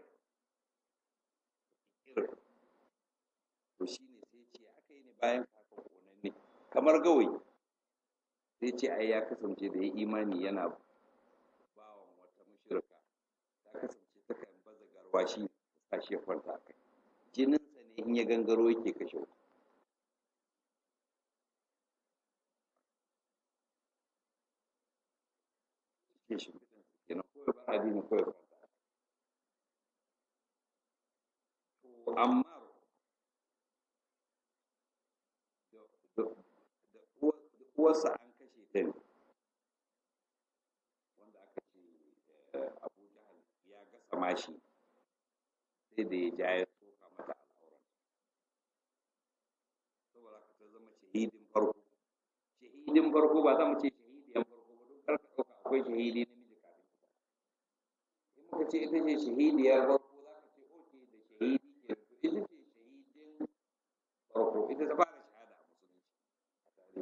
kir to shine sai ce aka yi ne bayan kaka konanne kamar gawayi sai ce ai ya kasance da ya imani yana bawan wata mushrika ta kasance takan baza garwashi ta shi ya kwanta a kai jininsa ne in ya gangaro yake kashe wuta ke shi fitan su kenan kawai ba addini kawai kwanta to amma da uwarsa an kashe ta ne wanda aka ce abu jahal ya gasa mashi sai da ya ja ya soka mata al'auran saboda haka ta zama shahidin farko shahidin farko ba za mu ce shahidiyan farko ba don karka ɗauka akwai shahidi namiji kafin ita in muka ce ita ce shahidiyar farko za ka ce oke da shahidi ke ita ce shahidin farko ita ta fara shahada a musulunci a tarihi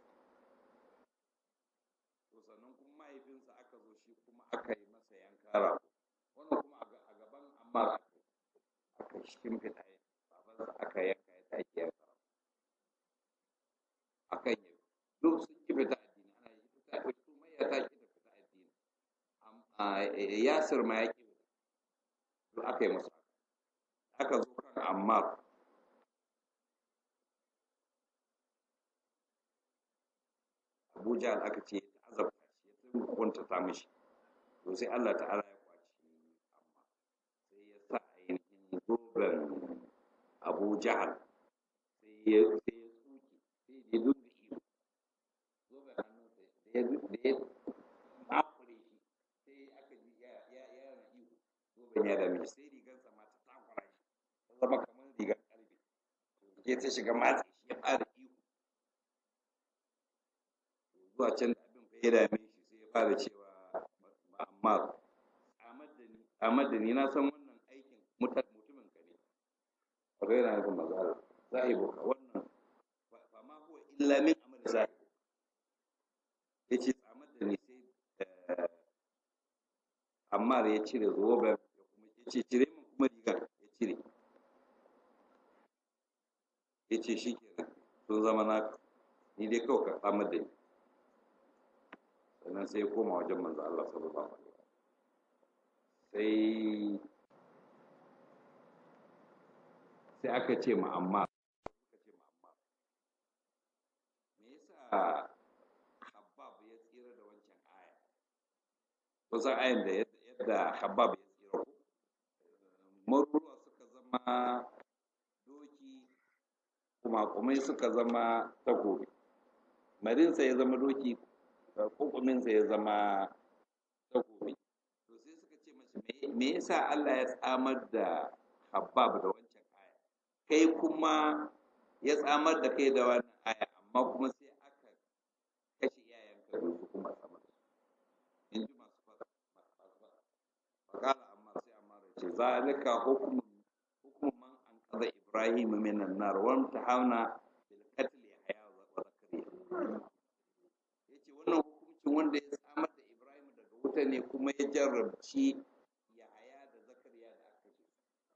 to sannan kuma mahaifinsa aka zo shi kuma aka yi masa yanka rago wannan kuma a gaban ammar aka yi aka shimfiɗa babansa aka yanka ya take yanka rago akan yi duk sun ki fita addini ana yi fita su mai ya take da fita addini yasir ma ya ƙi to aka yi masa aka zo kan ammar abuja aka ce ta azabta shi ya tun kunta ta mishi to sai allah ta'ala ya kwaci amma sai ya sa ainihin zoben abu jahal sai ya sai ya tsuke sai ya dinga iyo zoben hannunsa da ya da ya makure shi sai aka ji ya ya ya na iyo zoben ya dame shi sai rigarsa ma ta takura shi ta zama kamar rigar karfe ke ta shiga matse shi ya fara iyo zuwa can da abin fa ya dame shi sai ya fara cewa amma Ahmad da ni na san wannan aikin mutum mutumin ka ne wato yana nufin manzo Allah zahibu ka wannan fa ma huwa illa min amali zahibu yace Ahmad da ni sai Ammar ya cire zoben ya kuma yace cire min kuma rigar ya cire yace shikenan sun zama na ni dai kawai ka Ahmad da ni sannan sai ya koma wajen manzo Allah sallallahu alaihi wasallam sai sai aka ce ma amma aka ce ma amma me yasa Habbab ya tsira da wancan aya kusan ayan da yadda Habbab ya tsira ko maruruwa suka zama doki kuma kumai suka zama takobi marinsa ya zama doki kokuminsa ya zama takobi to sai suka ce mashi me yasa Allah ya tsamar da Habbab da wancan aya kai kuma ya tsamar da kai da wannan aya amma kuma sai aka kashe iyayenka da su kuma tsamar da su in ji masu fasa fakala amma sai amma da ce zalika hukumun hukumun man an kaza Ibrahim minan nar wa tahawna bil qatl yahya wa zakariya yace wannan hukuncin wanda ya tsamar da Ibrahim daga wuta ne kuma ya jarrabci Yahaya da Zakariya da aka ce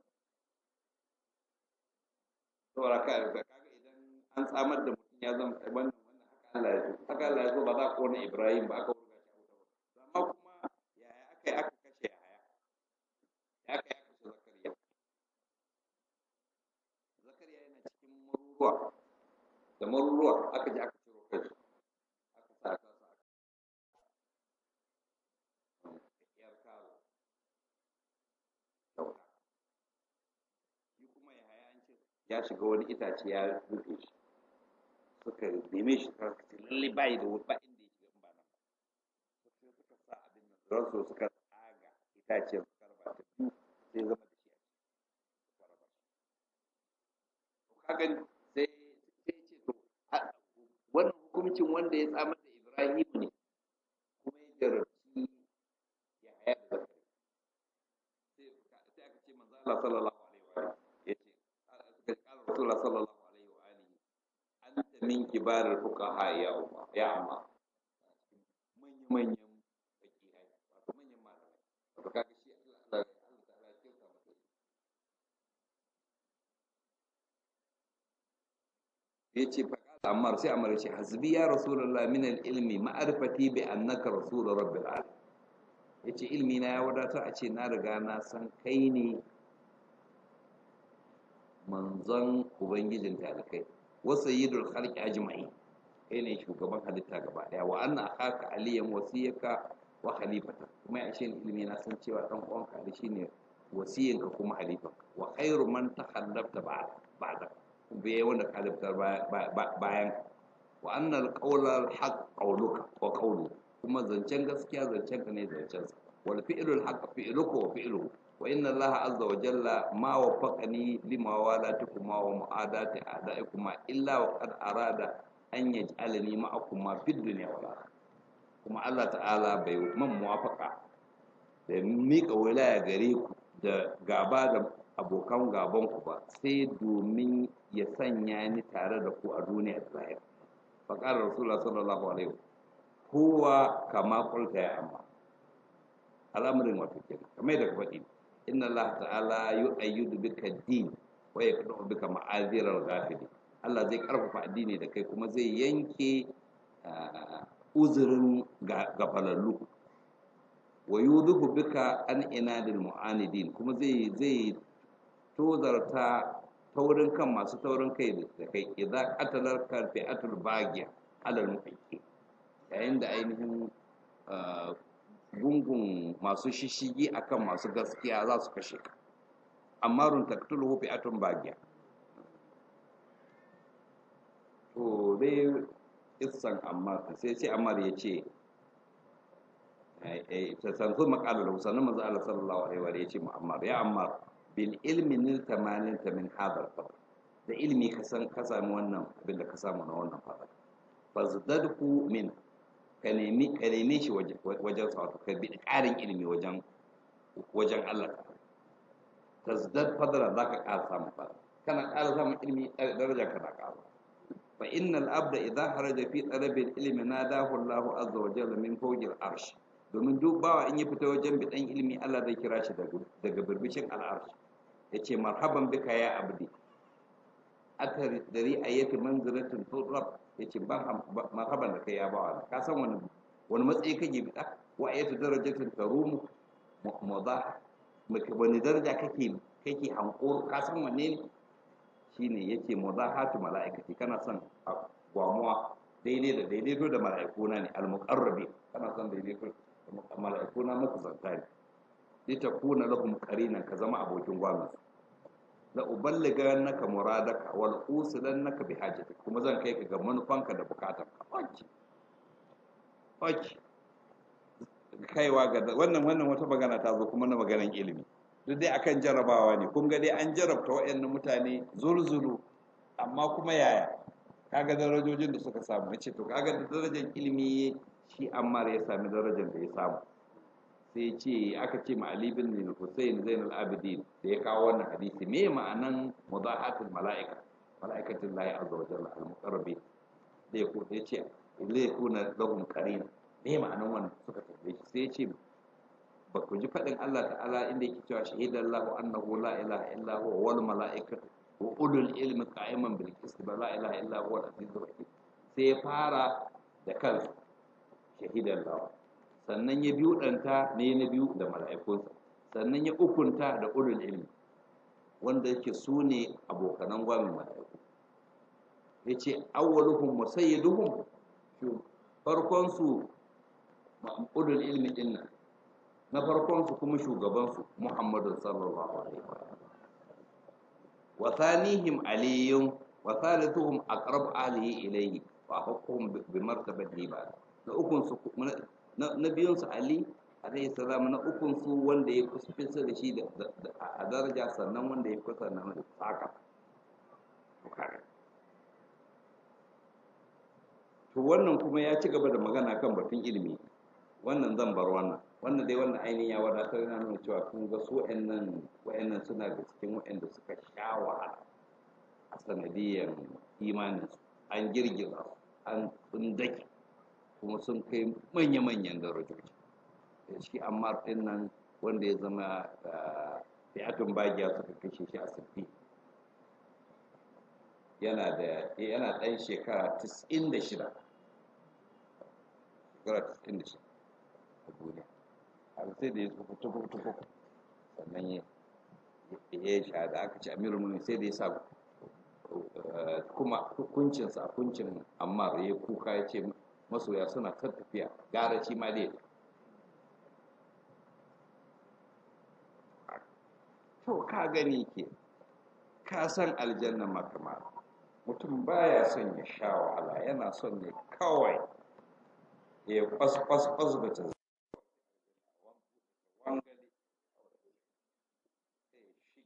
saboda ka kaga idan an tsamar da mutum ya zama wannan wannan haka Allah ya so haka Allah ya so ba za a kona Ibrahim ba aka wurga shi a wuta ba amma kuma yaya aka yi aka kashe Yahaya ya aka yi aka kashe Zakariya Zakariya yana cikin maruruwa da maruruwa aka je aka ciro kai aka sa aka sa yar karo dauka shi kuma ya haya an ce ya shiga wani itace ya rufe shi suka neme shi suka ce lalle bayi da wuri ba inda ya shiga in ba nan ba sai suka sa abin nan don su suka tsaga itacen suka raba ta biyu sai zama da shi a ciki suka raba shi to ka gani sai sai ce to wannan hukuncin wanda ya tsamar da Ibrahim ne kuma ya jarabci ya haya da zakari sai sai aka ce manzo Allah sallallahu alaihi wa alihi yace suka kala Rasulullah sallallahu alaihi wa alihi anta min kibar fuqaha ya umma ya amma manyan manyan fakihai wato manyan malamai wato kaga shi Allah Allah Allah ta'ala ya kyauta masa yace fa Ammar sai Ammar ce hasbi ya Rasulullah min al-ilmi ma'rifati bi annaka rasul rabbil alamin yace ilmi na ya wadatar a ce na riga na san kai ne manzon ubangijin talikai wa sayyidul khalqi ajma'i kai ne shugaban halitta gaba daya wa anna akhaka aliyan wasiyaka wa khalifata kuma ya ce ilmi na san cewa dan uwanka ali shine wasiyinka kuma halifanka wa khairu man takhallafta ba'da ba'da bai wanda ka liftar bayan wa annal qawla haqq qawluka wa qawlu kuma zancen gaskiya zancen ka ne zancen sa wal fi'lul haqq fi'luka wa fi'luhu wa inna allaha azza wa jalla ma waffaqani lima walatukuma wa mu'adati a'daikuma illa wa qad arada an yaj'alani ma'akuma fid dunya wal akhirah kuma Allah ta'ala bai man muwafaqa da mika wilaya gare ku da gaba da abokan gaban ku ba sai domin ya sanya ni tare da ku a duniya da lahira faƙar rasulullah sallallahu alaihi kowa kama kulta ya amma al'amarin wato kenan kamar da ka faɗi inna allah ta'ala yu'ayyidu bika din wa yaqdu bika ma'azir al-ghafili Allah zai karfafa addini da kai kuma zai yanke uzurin gafalallu wa yudhu bika an inadil mu'anidin kuma zai zai tozarta taurin kan masu taurin kai da kai idza qatalar ka fi'atul bagiya alal muhaqqi yayin da ainihin gungun masu shishigi akan masu gaskiya za su kashe ka amma run taktuluhu fi'atun bagiya to dai issan ammar sai sai ammar ya ce ta sanzu makalar sannan manzo Allah sallallahu alaihi wa ya ce mu ammar ya ammar bil ilmi nil tamanin ta min hadal fadl da ilmi ka san ka samu wannan abin da ka samu na wannan fadl fazdadhu min ka nemi ka neme shi wajen wajen sa wato ka bi ƙarin ilmi wajen wajen Allah tazdad fadla zaka ƙara samun fadl kana ƙara samun ilmi daraja kana ƙara fa innal abda idza haraja fi talabil ilmi nadahu Allahu azza wa jalla min fawqil arsh domin duk bawa in ya fita wajen bidan ilmi Allah zai kira shi daga birbishin al'arsh yace marhaban bika ya abdi atar dari ayati manzilatin turab yace marhaban da kai ya bawa ka san wani wani matsayi kake bida wa ayatu darajatin tarumu mudah wani daraja kake kake hankoro ka san wanne ne shine yake mudahatu mala'ikati kana son gwamuwa daidai da daidaito da mala'ikuna ne al-muqarrabi kana son daidaito da mala'ikuna muku zanta ne li takuna lahum qarinan ka zama abokin gwamin la uballigannaka muradaka wal usilannaka bi hajatik kuma zan kai ka ga manufanka da bukatar ka oki oki kaiwa ga wannan wannan wata magana ta zo kuma na maganan ilimi duk dai akan jarabawa ne kun ga dai an jarabta waɗannan mutane zulzulu amma kuma yaya kaga darajojin da suka samu ce to kaga da darajar ilimi shi Ammar ya sami darajar da ya samu sai ce aka ce ma Ali bin Hussein Zainul Abidin da ya kawo wannan hadisi me ma'anan mudahatul mala'ika mala'ikatul lahi azza wa jalla al-muqarrabi da ya ko ya ce zai kuna lahum qarin me ma'anan wannan suka tambaye shi sai ya ce ba ku ji faɗin Allah ta'ala inda yake cewa shahidan lahu annahu la ilaha illa huwa wal mala'ikatu wa ulul ilmi qa'iman bil qist ba la ilaha illa huwa al azizur hakim sai ya fara da kansa shahidan lahu sannan ya biyu danta ne na biyu da mala'ikunsa sannan ya ukunta da ulul ilmi wanda yake su ne abokanan gwamin mala'iku ya ce awwaluhum musayyiduhum farkon su ulul ilmi dinnan na farkonsu kuma shugabansu Muhammadu sallallahu alaihi wa wa thanihim aliyun wa thalithuhum aqrab alihi ilayhi wa hukum bi martabati ba na ukun su na biyun su ali alaihi salam na ukun su wanda ya kusa da shi a daraja sannan wanda ya kusa na da saka to wannan kuma ya ci gaba da magana kan batun ilimi wannan zan bar wannan wannan dai wannan ainihin ya wadatar yana nuna cewa kun ga su wa'annan wa'annan suna da cikin wa'anda suka sha wahala a sanadiyyar imanin su an girgiza su an tsundake kuma sun kai manya-manyan darajoji da shi amma ɗin nan wanda ya zama fi'atun bagiya suka kashe shi a sirfi yana da yana ɗan shekara 96 shekara 96 a duniya har sai da ya tsufu tufu tufu sannan ya ya sha da aka ce amirul mu'minin sai da ya sa kuma hukuncinsa hukuncin ammar ya kuka ya ce masoya suna ta tafiya gara shi ma dai to ka gani ke ka san aljanna makama mutum baya son ya sha wahala yana son ne kawai ya kwas kwas kwas da ta wangali sai shi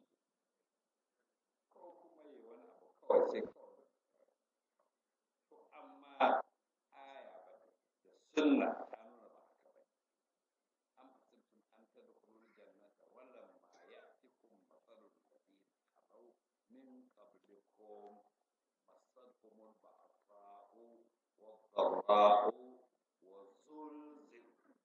ko kuma yi wani abu kawai sai kawai to amma aya ba da sunna ta nuna ba haka ba an fasirtum an tadkhulul jannata wala ma ya'tikum mathalul ladina khalu min qablikum masadhumul ba'sa'u wad-dharra'u وزلزلوا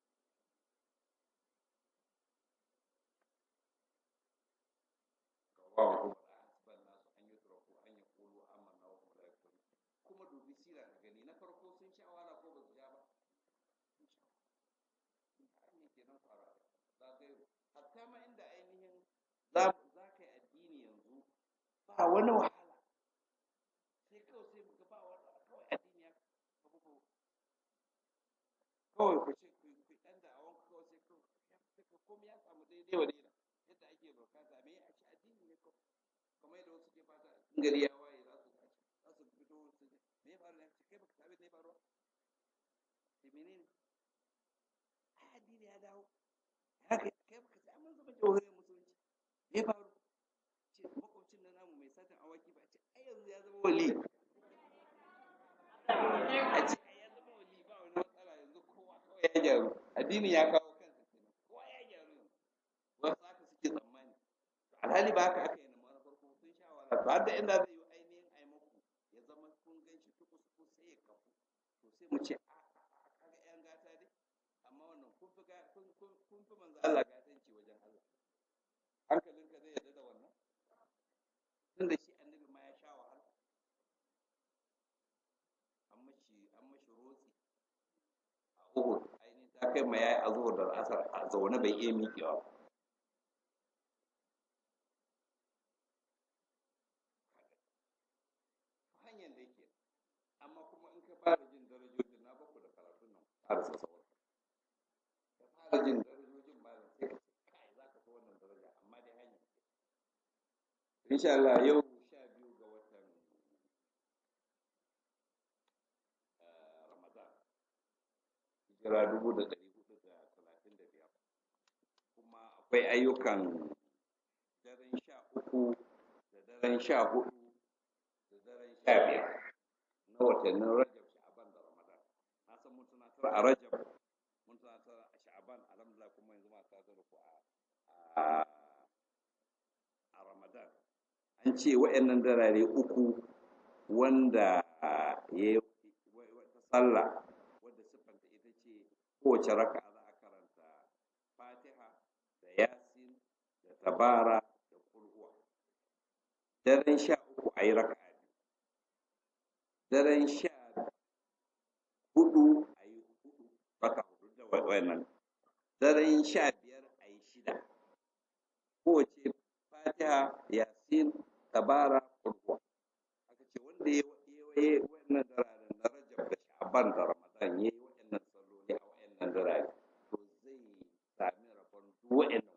رواه حسب الناس أن يتركوا أن يقولوا آمنا وهم لا يفتنون كما دوبي سيرة gani na farko sun sha wahala ko ba su sha ba sun sha kenan kwara za ka yi hatta ma inda ainihin za za ka yi addini yanzu ba wani wahala sai kawai sai muka ba wani kawai addini ya kafu ko kawai ku ce ku ku dan da awon kawai sai kawai ya fita komai ya samu daidai wa daida yadda ake bukata me a ce addini ne kawai kamar yadda wasu ke fata in gari ya waye za su za su fito su ce me ya faru ne kai baka sabi ne faruwa ce menene ai addini ya dawo haka kai baka sai mun zama jawhariyar musulunci me ya faru ce makwabcin na namu mai satan awaki ba ce ai yanzu ya zama wali a ce ai ya zama wali ba wani matsala yanzu kowa kawai ya gyaru addini ya kawo kansa kenan kowa ya gyaru yanzu wasu haka suke tsammani alhali ba haka aka yi na mara farko sun sha wahala to har da inda zai yi ainihin ai muku ya zama kun gan shi tukus tukus sai ya kafu to sai mu ce a kaga yan gata dai amma wannan kun fi ga kun kun kun fi manzo Allah gatanci wajen Allah hankalinka zai yarda da wannan tunda shi annabi ma ya sha wahala an mashi an mashi rotsi a Uhud ainihin ta kai ma yayi azhur da asar a zaune bai iya miƙewa ba hanyar da yake amma kuma in ka fara jin darajojin na baku da karatun nan fara sassawar ka fara jin darajojin ba da sai ka ce kai za ka so wannan daraja amma dai hanyar ke insha Allah yau sha biyu ga watan eh, Ramadan hijira dubu da ɗari hudu da talatin da biyar kuma akwai ayyukan daren sha uku da daren sha hudu da daren sha biyar na watannin rajab sha'aban da ramadan na san mun tunatar a rajab mun tunatar a sha'aban alhamdulillah kuma yanzu ma ta zara ku a a ramadan an ce wa'annan darare uku wanda ya wata sallah wadda siffanta ita ce kowace raka za a karanta fatiha da yasin da tabara da kulhuwa daren sha uku a yi raka biyu daren sha hudu a yi hudu raka hudu da wannan daren sha biyar a yi shida kowace fatiha yasin tabara kulhuwa aka ce wanda ya yi wannan dararen na rajab da sha'ban da ramadan ya yi wa'annan salloli a wa'annan darare to zai sami rabon duk wa'annan